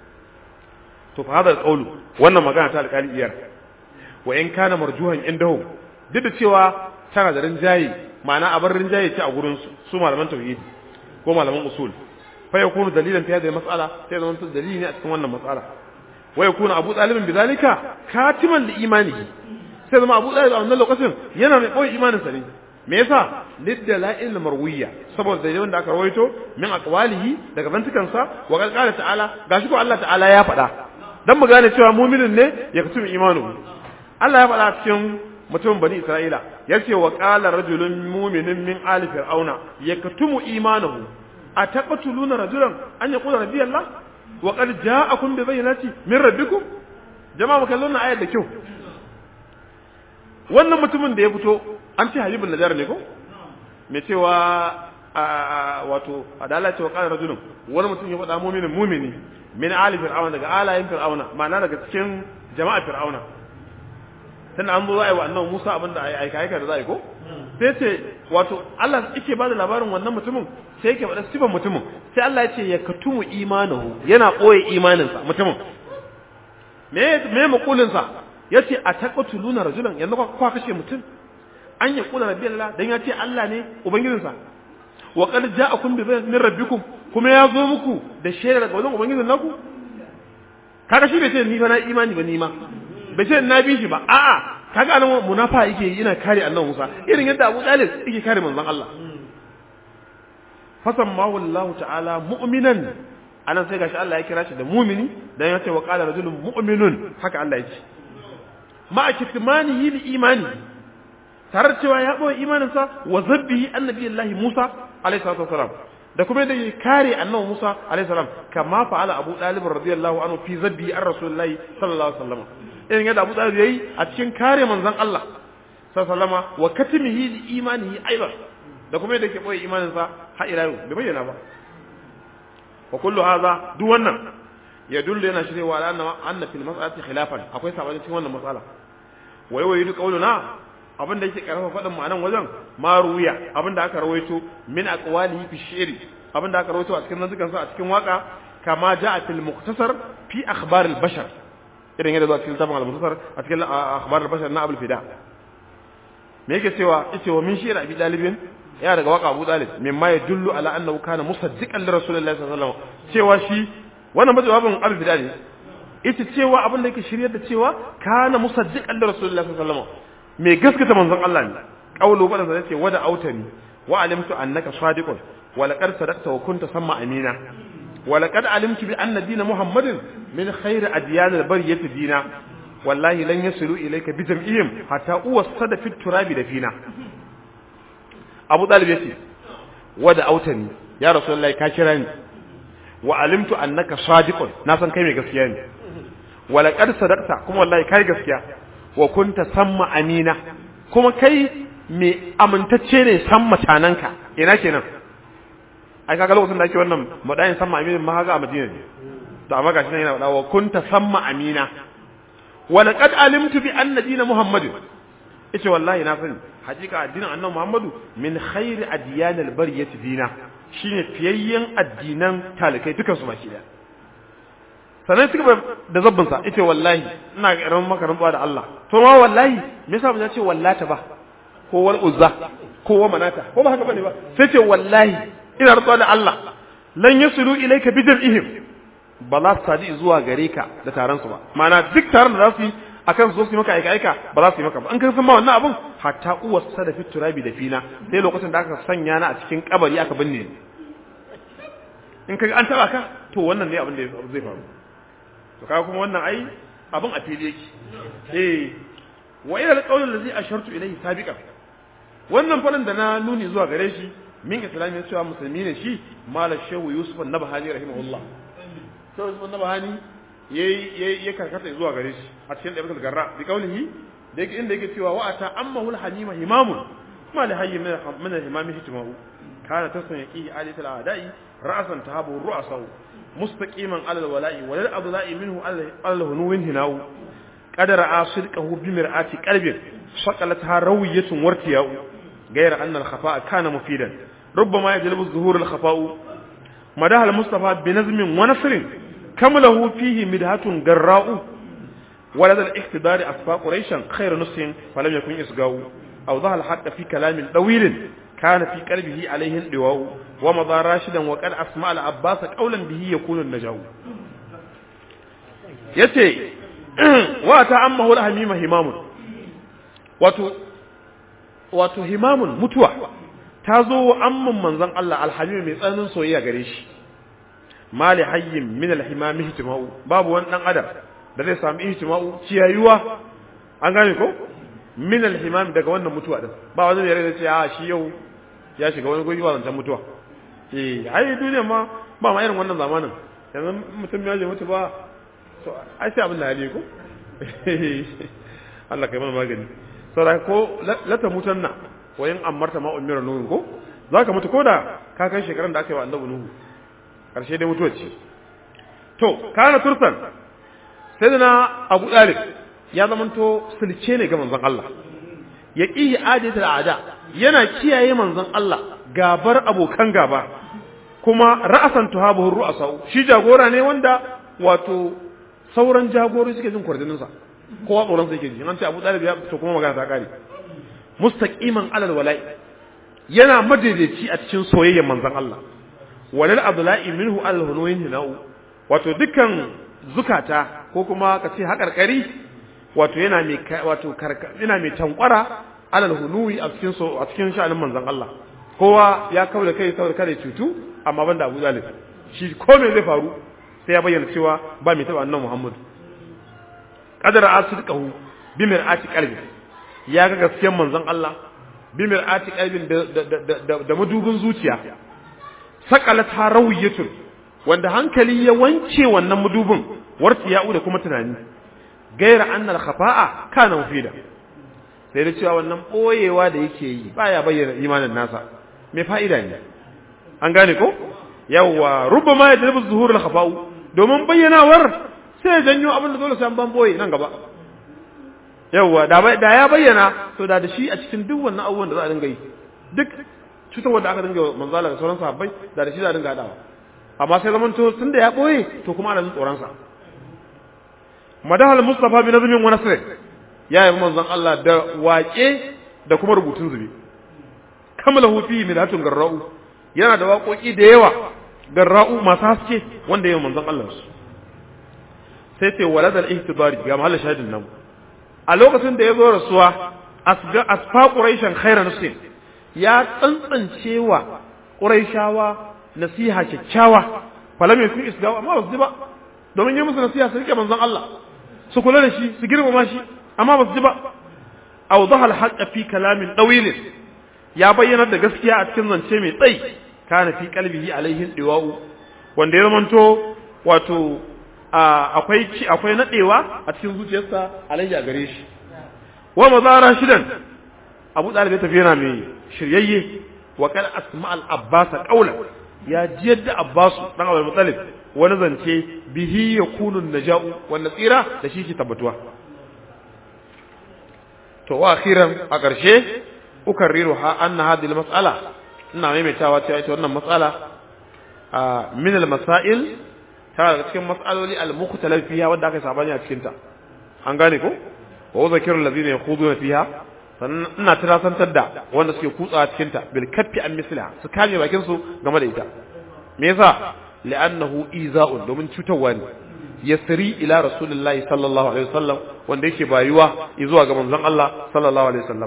to fa hadal qawlu wannan magana ta alƙali iyar wa in kana marjuhan indahum duk da cewa tana da rinjaye ma'ana a bar rinjaye ce a gurin su su malaman tauhidi ko malaman usul fa yakunu dalilan fi hadhihi mas'ala sai zaman to dalili ne a cikin wannan mas'ala wa yakunu abu talib bidalika katiman li imanihi sai zama abu talib a wannan lokacin yana mai koyi imanin sa ne me yasa liddala'il marwiya saboda dalilan da aka rawaito min aqwalihi daga bantukansa wa qala ta'ala gashi ko Allah ta'ala ya faɗa dan mu gane cewa mu'minin ne ya kutubi imanu Allah ya faɗa cikin mutumin bani Isra'ila yace wa qala rajulun mu'minun min ali fir'auna yaktumu imanahu ataqtuluna rajulan an yaqula rabbi Allah wa qad ja'akum bi bayyinati min rabbikum jama'a mu kallon ayat da kyau wannan mutumin da ya fito an ce habibun najar ne ko me cewa wato adala ce wa qala rajulun wani mutum ya faɗa mu'minin mu'mini min ali fir'auna daga alayin fir'auna ma'ana daga cikin jama'a fir'auna tunda an zo za a yi wa annabi Musa abinda a yi aika aika da za a yi ko sai ce wato Allah yake ba da labarin wannan mutumin sai yake faɗa sifan mutumin sai Allah ya ce ya katumu imanahu yana ɓoye imaninsa mutumin me me makulinsa ya ce a taqtuluna rajulan yanzu kwa kashe mutum an ya kula rabbi Allah dan ya ce Allah ne ubangijinsa wa qad ja'akum bi min rabbikum kuma ya zo muku da shaidar daga wajen ubangijin naku kaga shi bai ce ni fa na imani ba ni ma bai ce na bi shi ba a'a kaga anan munafa yake yana kare annabi Musa irin yadda Abu Talib yake kare manzon Allah fasammahu Allah ta'ala mu'minan anan sai gashi Allah ya kira shi da mu'mini dan ya ce wa qala rajulun mu'minun haka Allah ya ce ma kitmanihi li imani tare da cewa ya boye imaninsa wa zabbihi annabi Allah Musa alaihi salatu wasalam da kuma da kare annabi Musa alaihi salam kama fa'ala Abu Talib radiyallahu anhu fi zabbi ar Rasulullahi sallallahu alaihi wasallam irin yadda Abu Talib yayi a cikin kare manzon Allah sallallahu wa katimihi li imanihi aidan da kuma yadda ke boye imanin sa har ila yau bai bayyana ba wa kullu hadha duk wannan ya dullu yana shirewa ala anna anna fil mas'alati khilafan akwai sabani cikin wannan mas'ala wa yawayidu qawluna abin da yake karfafa faɗin ma'anan wajen ma ruwiya abin da aka rawaito min aqwalihi fi shi'ri abin da aka rawaito a cikin nazukan sa a cikin waka kama ja'a fil mukhtasar fi akhbar al bashar irin yadda zuwa cikin tabon al mukhtasar a cikin akhbar al bashar na abul fida me yake cewa yace wa min shi'ra abi dalibin ya daga waka abu dalib mimma yadullu ala annahu kana musaddiqan li rasulillahi sallallahu alaihi wasallam cewa shi wannan majawabin abu bidal ne ita cewa abin da yake shiryar da cewa kana musaddiqan li rasulillahi sallallahu alaihi wasallam me gaskata manzon Allah ne qawlu bada sai yace wada autani wa alimtu annaka sadiqun wa laqad sadaqta wa kunta samma amina wa laqad alimtu bi anna dina muhammadin min khairi adyan al-bariyati dina wallahi lan yasilu ilayka bi jam'ihim hatta uwassada fi turabi da fina Abu Talib yace wada autani ya rasulullahi ka kira ni wa alimtu annaka sadiqun na san kai mai gaskiya ne wa laqad sadaqta kuma wallahi kai gaskiya wa kunta samma amina kuma kai mai amintacce ne san mutananka ina kenan ai kaga lokacin da ake wannan madayin samma amina ma haka a Madina ne to amma gashi nan yana faɗa wa kunta samma amina wa laqad alimtu bi anna dina muhammadin yace wallahi na sani hakika addinin annabi muhammadu min khairi adyanil bariyati dina shine fiyayyen addinan talikai dukan su baki daya sannan suka da zabbin sa yace wallahi ina karamin maka rantsuwa da Allah to ma wallahi me yasa ba ce wallata ba ko wal uzza ko wa manata ko ba haka bane ba sai ce wallahi ina rantsuwa da Allah lan yasulu ilayka bi jam'ihim ba za su sadi zuwa gare ka da taron su ba ma'ana duk taron da za su yi akan su zo su yi maka aika aika ba za su yi maka ba an kan san ma wannan abun hatta uwar sa da fiturabi da fina sai lokacin da aka sanya na a cikin kabari aka binne ni in kaga an taba ka to wannan ne abin da zai faru to kaga kuma wannan ai abin a fili yake eh wa ila alqawl allazi ashartu ilayhi sabiqan wannan falin da na nuni zuwa gare shi min islami cewa musulmi ne shi malam shehu yusuf an-nabhani rahimahullah shehu yusuf an-nabhani yayi ya karkata zuwa gare shi a cikin ɗabi'atul garra bi kaulihi da yake inda yake cewa wa ata ammahu al-halima himamun ma li hayy min al-himami hitimahu kana tasun yaqi alit al-a'da'i ra'san tahabu ru'asahu mustaqiman ala al-wala'i wa lil adla'i minhu ala al-hunuwin hinahu qadara asirqahu bi mir'ati qalbin shaqalatha rawiyatun wartiya'u غير أن الخفاء كان مفيدا ربما يجلب الظهور الخفاء مدها المصطفى بنظم ونصر كم له فيه مدهة جراء ولدى الاقتدار أصفى قريشا خير نص فلم يكن إسقاء أو ظهر الحق في كلام طويل كان في قلبه عليه اللواء ومضى راشدا وقد أسمع العباس قولا به يكون النجاو yace wa ta ammahu alhamima himamun wato wato himamun mutuwa ta zo wa amman manzon Allah alhamim mai tsananin soyayya gare shi mali hayyin min alhimam ihtima'u babu wani dan adam da zai samu ihtima'u ciyayuwa an gane ko min alhimam daga wannan mutuwa din ba wani da zai ce a shi yau ya shiga wani goyi zancan mutuwa eh ai duniya ma ba ma irin wannan zamanin yanzu mutum ya je mutu ba to ai sai abin da hali ko Allah kai mana magani saboda ko lata mutanna wayin amarta ma umira nuhu ko zaka mutu koda ka kai shekaran da aka yi wa annabi nuhu karshe dai mutuwa ce to kana tursan sai da na abu dalib ya zamanto sulce ne ga manzon Allah ya ƙihi adatul ada yana kiyaye manzon Allah gabar abokan gaba kuma ra'asan tuhabuhu ru'asa shi jagora ne wanda wato sauran jagorori suke jin kwarjinin sa kowa tsoron sa yake ji an ce Abu Talib ya to kuma magana ta kare mustaqiman alal wala'i yana madaidaici a cikin soyayyar manzon Allah walal abdullahi minhu alal hunuyin hinau wato dukkan zukata ko kuma ka ce haƙarƙari wato yana mai wato yana mai tankwara alal hunuwi a cikin so a cikin sha'anin manzon Allah kowa ya kawo da kai saboda kada cutu amma banda Abu Talib shi ko me zai faru sai ya bayyana cewa ba mai taba annabi Muhammad qadara asdiqahu bi mir'ati qalbi ya ga gaskiyar manzon Allah bi mir'ati qalbin da da da madubin zuciya saqalat harawiyatun wanda hankali ya wance wannan madubin wartiya'u da kuma tunani gaira annal khafa'a kana mufida sai da cewa wannan boyewa da yake yi baya bayyana imanin nasa me fa'ida ne an gane ko yawa rubama ya dalbu zuhurul khafa'u domin bayyanawar sai janyo abin da dole sai an ban boye nan gaba yawa da da ya bayyana to da da shi a cikin duk wannan abubuwan da za a dinga yi duk cutarwar da aka dinga manzala da sauran sahabbai da da shi za a dinga hadawa amma sai zaman to tunda ya boye to kuma ana jin tsoron sa madahal mustafa bi nazmin wa nasr ya yi manzon Allah da waƙe da kuma rubutun zube kamalahu fi milatun garra'u yana da waƙoƙi da yawa garra'u masu haske wanda yayin manzon Allah su sai ce waladal ihtibari ga mahallin shahidin nan a lokacin da ya zo rasuwa asga asfa quraishan khairan nusin ya tsantsancewa quraishawa nasiha kyakkyawa falam yafi isgawa amma basu ji ba domin yi musu nasiha su rike manzon Allah su kula da shi su girmama shi amma basu ji ba awdaha al fi kalamin dawil ya bayyana da gaskiya a cikin zance mai tsayi kana fi qalbihi alaihin diwa'u wanda ya zamanto wato akwai akwai nadewa a cikin zuciyarsa alaihi a gare shi wa mazara shidan abu dalib ya tafi yana mai shiryayye wa kan asma al abbas qawlan ya ji yadda abbas dan abul mutalib wani zance bihi yakunu naja'u wanda tsira da shi ke tabbatuwa to wa akhiran a ƙarshe ukarriru ha anna hadhihi al mas'ala ina maimaitawa cewa ita wannan mas'ala min al masail ta daga cikin mas'aloli al-mukhtalaf fiha wanda aka sabani a cikin ta an gane ko wa zakiru allazina yakhuduna fiha sannan ina tirasantar da wanda suke kutsa cikin ta bil kaffi an misliha su kame bakin su game da ita me yasa li'annahu iza'un domin cutarwa ne yasri ila rasulillahi sallallahu alaihi wasallam wanda yake bayuwa zuwa ga manzon Allah sallallahu alaihi wasallam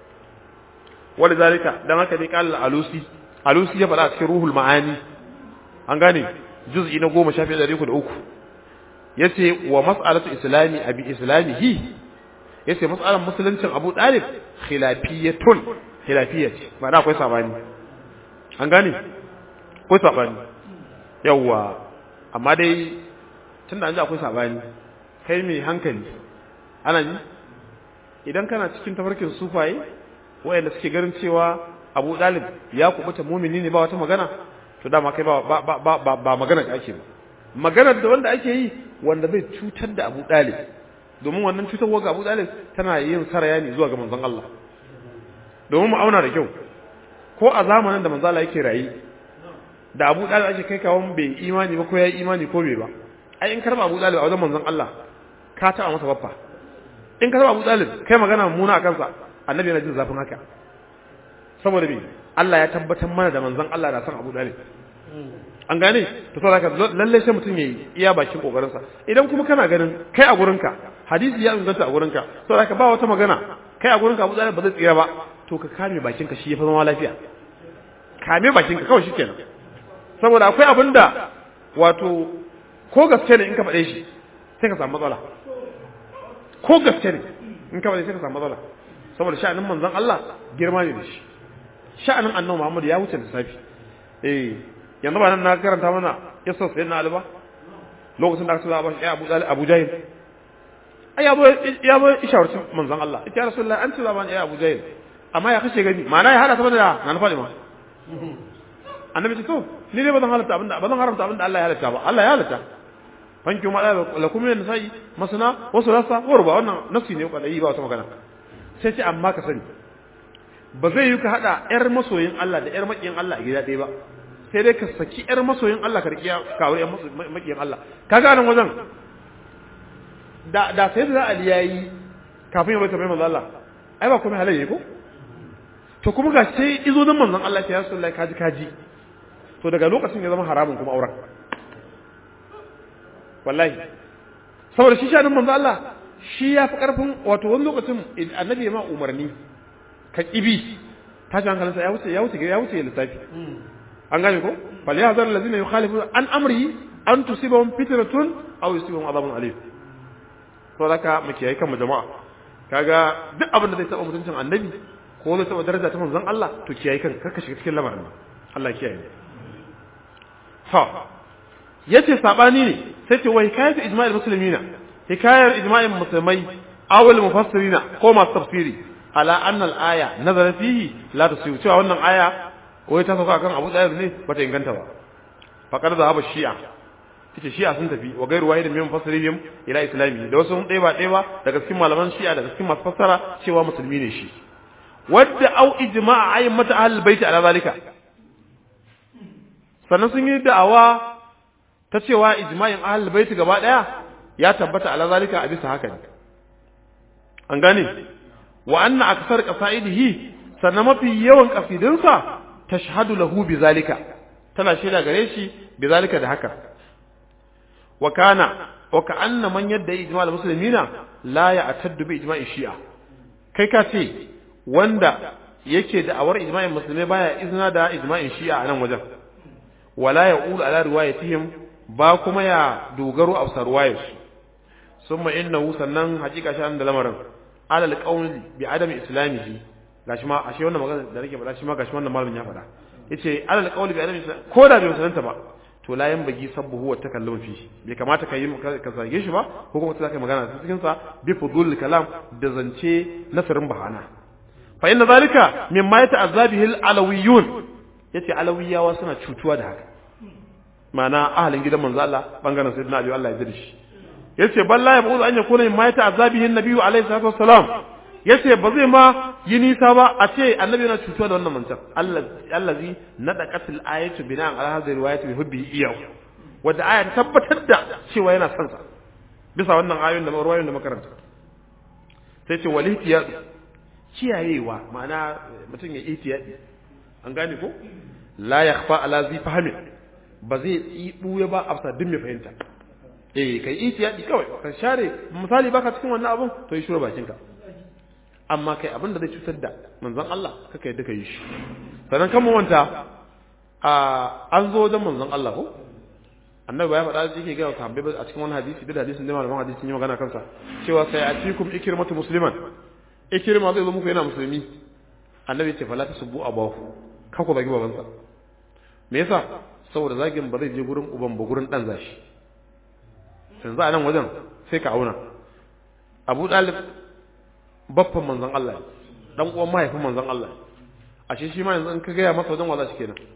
walidhalika dan haka ne qala alusi alusi ya faɗa a cikin ruhul ma'ani an gane juz'i na goma shafi ɗari uku da uku ya ce wa mas'alatu islami abi islamihi ya ce mas'alar musuluncin abu ɗalib khilafiyatun khilafiyya ce ba da akwai sabani an gane akwai sabani yawwa amma dai tun da an ji akwai sabani kai mai hankali ana ji idan kana cikin tafarkin sufaye wayanda suke ganin cewa abu ɗalib ya kubuta mumini ne ba wata magana to dama kai ba ba ba ba ba magana da ake ba maganar da wanda ake yi wanda zai cutar da Abu Dalib domin wannan cutarwa ga Abu Dalib tana yin saraya ne zuwa ga manzon Allah domin mu auna da kyau ko a zamanin da manzon Allah yake rayi da Abu Dalib ake kai kawon bai imani ba ko ya imani ko bai ba ai in karba Abu Dalib a wajen manzon Allah ka taɓa masa baffa in ka taɓa Abu Dalib kai magana muna a kansa annabi yana jin zafin haka saboda me Allah ya tabbatar mana da manzon Allah na san Abu Dalib an gane to saboda haka lalle sai mutum yayi iya bakin kokarin sa idan kuma kana ganin kai a gurinka hadisi ya inganta a gurinka saboda haka ba wata magana kai a gurinka Abu Dalib ba zai tsira ba to ka kame bakin ka shi ya fi zama lafiya kame bakin ka kawai shikenan saboda akwai abin da wato ko gaske ne in ka faɗe shi sai ka samu matsala ko gaske ne in ka faɗe sai ka samu matsala saboda sha'anin manzon Allah girma ne da shi sha'anin annabi Muhammad ya wuce lissafi eh yanzu ba nan na karanta mana yasa sai na alba lokacin da aka tsaya ba shi Abu Dalib Abu Jahil ai ya zo ya zo ishawarci manzon Allah ita ya rasulullahi an ce zaman ya Abu Jahil amma ya kashe gani ma'ana ya hada saboda da nan Fatima annabi ce to ni ne bazan halatta abinda bazan haramta abinda Allah ya halatta ba Allah ya halatta fanki ma lakum min nisa'i masana wa sulasa wa ruba wannan nafsi ne kwadai ba wata magana sai ce amma ka sani ba zai yi ka hada yar masoyin Allah da yar makiyin Allah a gida ɗaya ba sai dai ka saki yar masoyin Allah ka riƙiya ka aure yar makiyin Allah kaga nan wajen da da sai da Ali yayi kafin ya bai tabbata manzo Allah ai ba komai halayya ko to kuma ga sai izo nan manzon Allah ya Rasulullahi kaji kaji to daga lokacin ya zama haramun kuma auren wallahi saboda shi shanin manzo Allah shi ya fi karfin wato wani lokacin annabi ya ma umarni ka kibi tashi hankalinsa ya wuce ya wuce ya wuce lissafi an gane ko fal ya zar allazina yukhalifu an amri an tusibahum fitratun aw yusibahum adhabun alim to zaka mu kiyaye kan jama'a kaga duk abin da zai taba mutuncin annabi ko zai taba daraja ta manzon Allah to kiyaye kan karka shiga cikin lamarin Allah kiyaye ha yace sabani ne sai ce wai kayatu ijma'il muslimina hikayar ijma'in musulmai awal mufassirina ko masu tafsiri ala anna al-aya nazara fihi la tasiyu cewa wannan aya wai ta sauka kan Abu Dawud ne bata inganta ba faqad zahaba shi'a ita shi'a sun tafi wa gairu wahidin min mufassirihim ila islami da wasu ɗaya ba ɗaya ba daga cikin malaman shi'a daga cikin masu fassara cewa musulmi ne shi wadda au ijma'a ayyin mata ahlul baiti ala zalika sannan sun yi da'awa ta cewa ijma'in ahlul baiti gaba daya ya tabbata ala zalika a bisa haka ne an gane wa anna aksar qasaidihi sannan mafi yawan qasidinsa tashhadu lahu bizalika tana shaida gare shi bizalika da haka wa kana wa ka'anna man yadda ijma'al muslimina la ya'taddu bi ijma'i shi'a kai ka ce wanda yake da awar ijma'in musulmai baya izina da ijma'in shi'a a nan wajen wala ya'ulu ala riwayatihim ba kuma ya dogaro a sarwayarsu summa innahu sannan hakika shi da lamarin alal qawli bi adami islamihi gashi ma ashe wannan magana da nake faɗa shi ma gashi wannan malamin ya faɗa yace alal qawli bi adami ko da bai musulunta ba to la yan bagi sabbuhu wa takallum fi bai kamata ka yi ka zage shi ba ko kuma ka magana a cikin sa bi fudul kalam da zance nasarin bahana fa inna zalika mimma yata'azzabihi al-alawiyun yace alawiyawa suna cutuwa da haka ma'ana ahalin gidan manzo Allah bangaren sayyidina Ali Allah ya yarda shi yace balla ya buzu an yakuna mimma yata'azzabihi an-nabiyyu alayhi salatu wassalam yace ba zai ma yi nisa ba a ce annabi yana cutuwa da wannan mancan allazi nadaqatil ayatu bina'an ala hadhihi riwayati bi hubbihi iyahu wadda aya ta tabbatar da cewa yana son sa bisa wannan ayoyin da ruwayoyin da makaranta sai ce wal ihtiyad kiyayewa ma'ana mutum ya ihtiyadi an gane ko la yakhfa ala zi fahmi ba zai tsibu ba a duk mai fahimta eh kai ihtiyadi kawai ka share misali baka cikin wannan abun to yi shura bakinka amma kai abin da zai cutar da manzon Allah kaka yadda ka yi shi sannan kan wanta a an zo wajen manzon Allah ko annabi ya faɗa shi yake ga sahabbai a cikin wani hadisi da hadisin da malaman hadisi sun yi magana kansa cewa sai atikum ikrimatu musliman ikrima zai zo muku yana musulmi annabi ya ce fala tasubbu abahu kan ku zagi babansa me yasa saboda zagin ba zai je gurin uban ba gurin dan zashi yanzu a nan wajen sai ka auna Abu Dalib baffan manzon Allah dan uwan mahaifin manzon Allah ashe shi ma yanzu in ka gaya masa wajen wala shi kenan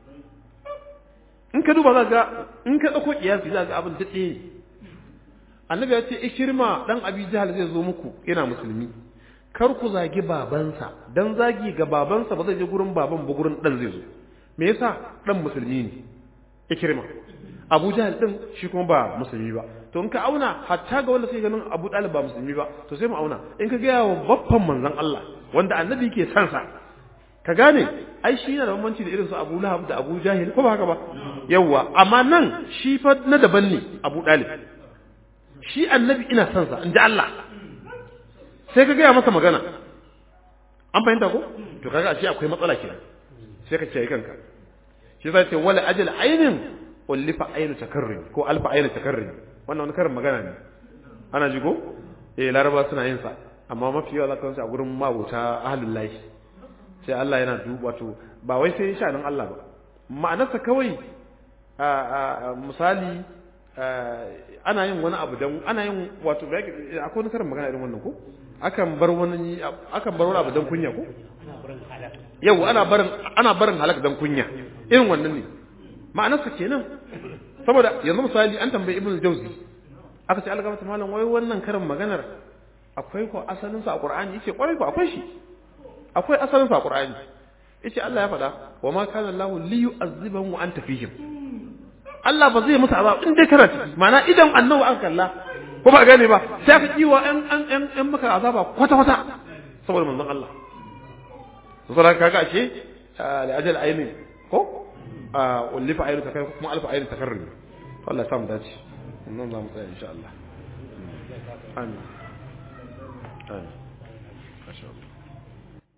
in ka duba za ga in ka dauko kiyasi za ga abin da tsaye annabi ya ce ikirma dan abi jahal zai zo muku yana musulmi kar ku zagi babansa dan zagi ga babansa ba zai je gurin baban ba gurin dan zai zo me yasa dan musulmi ne ikirma abu jahal din shi kuma ba musulmi ba to in ka auna hatta ga wanda sai ganin abu dalib ba musulmi ba to sai mu auna in ka gaya wa babban manzon Allah wanda annabi ke san sa ka gane ai shi yana da bambanci da irin su abu lahab da abu jahil ko ba haka ba yawwa amma nan shi fa na daban ne abu dalib shi annabi ina san sa inda Allah sai ka gaya masa magana an fahimta ko to kaga ashe akwai matsala kenan sai ka kiyaye kanka shi zai ce wala ajal ainin ullifa ainu takarrim ko alfa ainu takarrim wannan wani karin magana ne ana ji ko eh laraba suna yin sa amma mafi yawa za ka a gurin mabuta ahlul lahi sai Allah yana duba to ba wai sai shanin Allah ba ma'anarsa kawai a misali ana yin wani abu dan ana yin wato akwai wani karin magana irin wannan ko akan bar wani akan bar wani abu dan kunya ko yau ana barin ana barin halak dan kunya irin wannan ne ma'anarsa kenan saboda yanzu misali an tambayi ibnu jauzi aka ce algama ta malam wai wannan karin maganar akwai ko asalin sa a qur'ani yace kwarai ko akwai shi akwai asalin sa a qur'ani yace Allah ya faɗa wa ma kana Allahu li yu'azzibahum wa anta fihim Allah ba zai musu azab in dai kana ciki ma'ana idan annabi an kalla ko ba gane ba sai aka kiwa an an an an maka azaba kwata kwata saboda manzon Allah saboda kaga ashe li ajal ayni ko ullifa aynu takarrum kuma alfa aynu takarrum Allah ya samu dace nan za mu tsaya insha Allah amin amin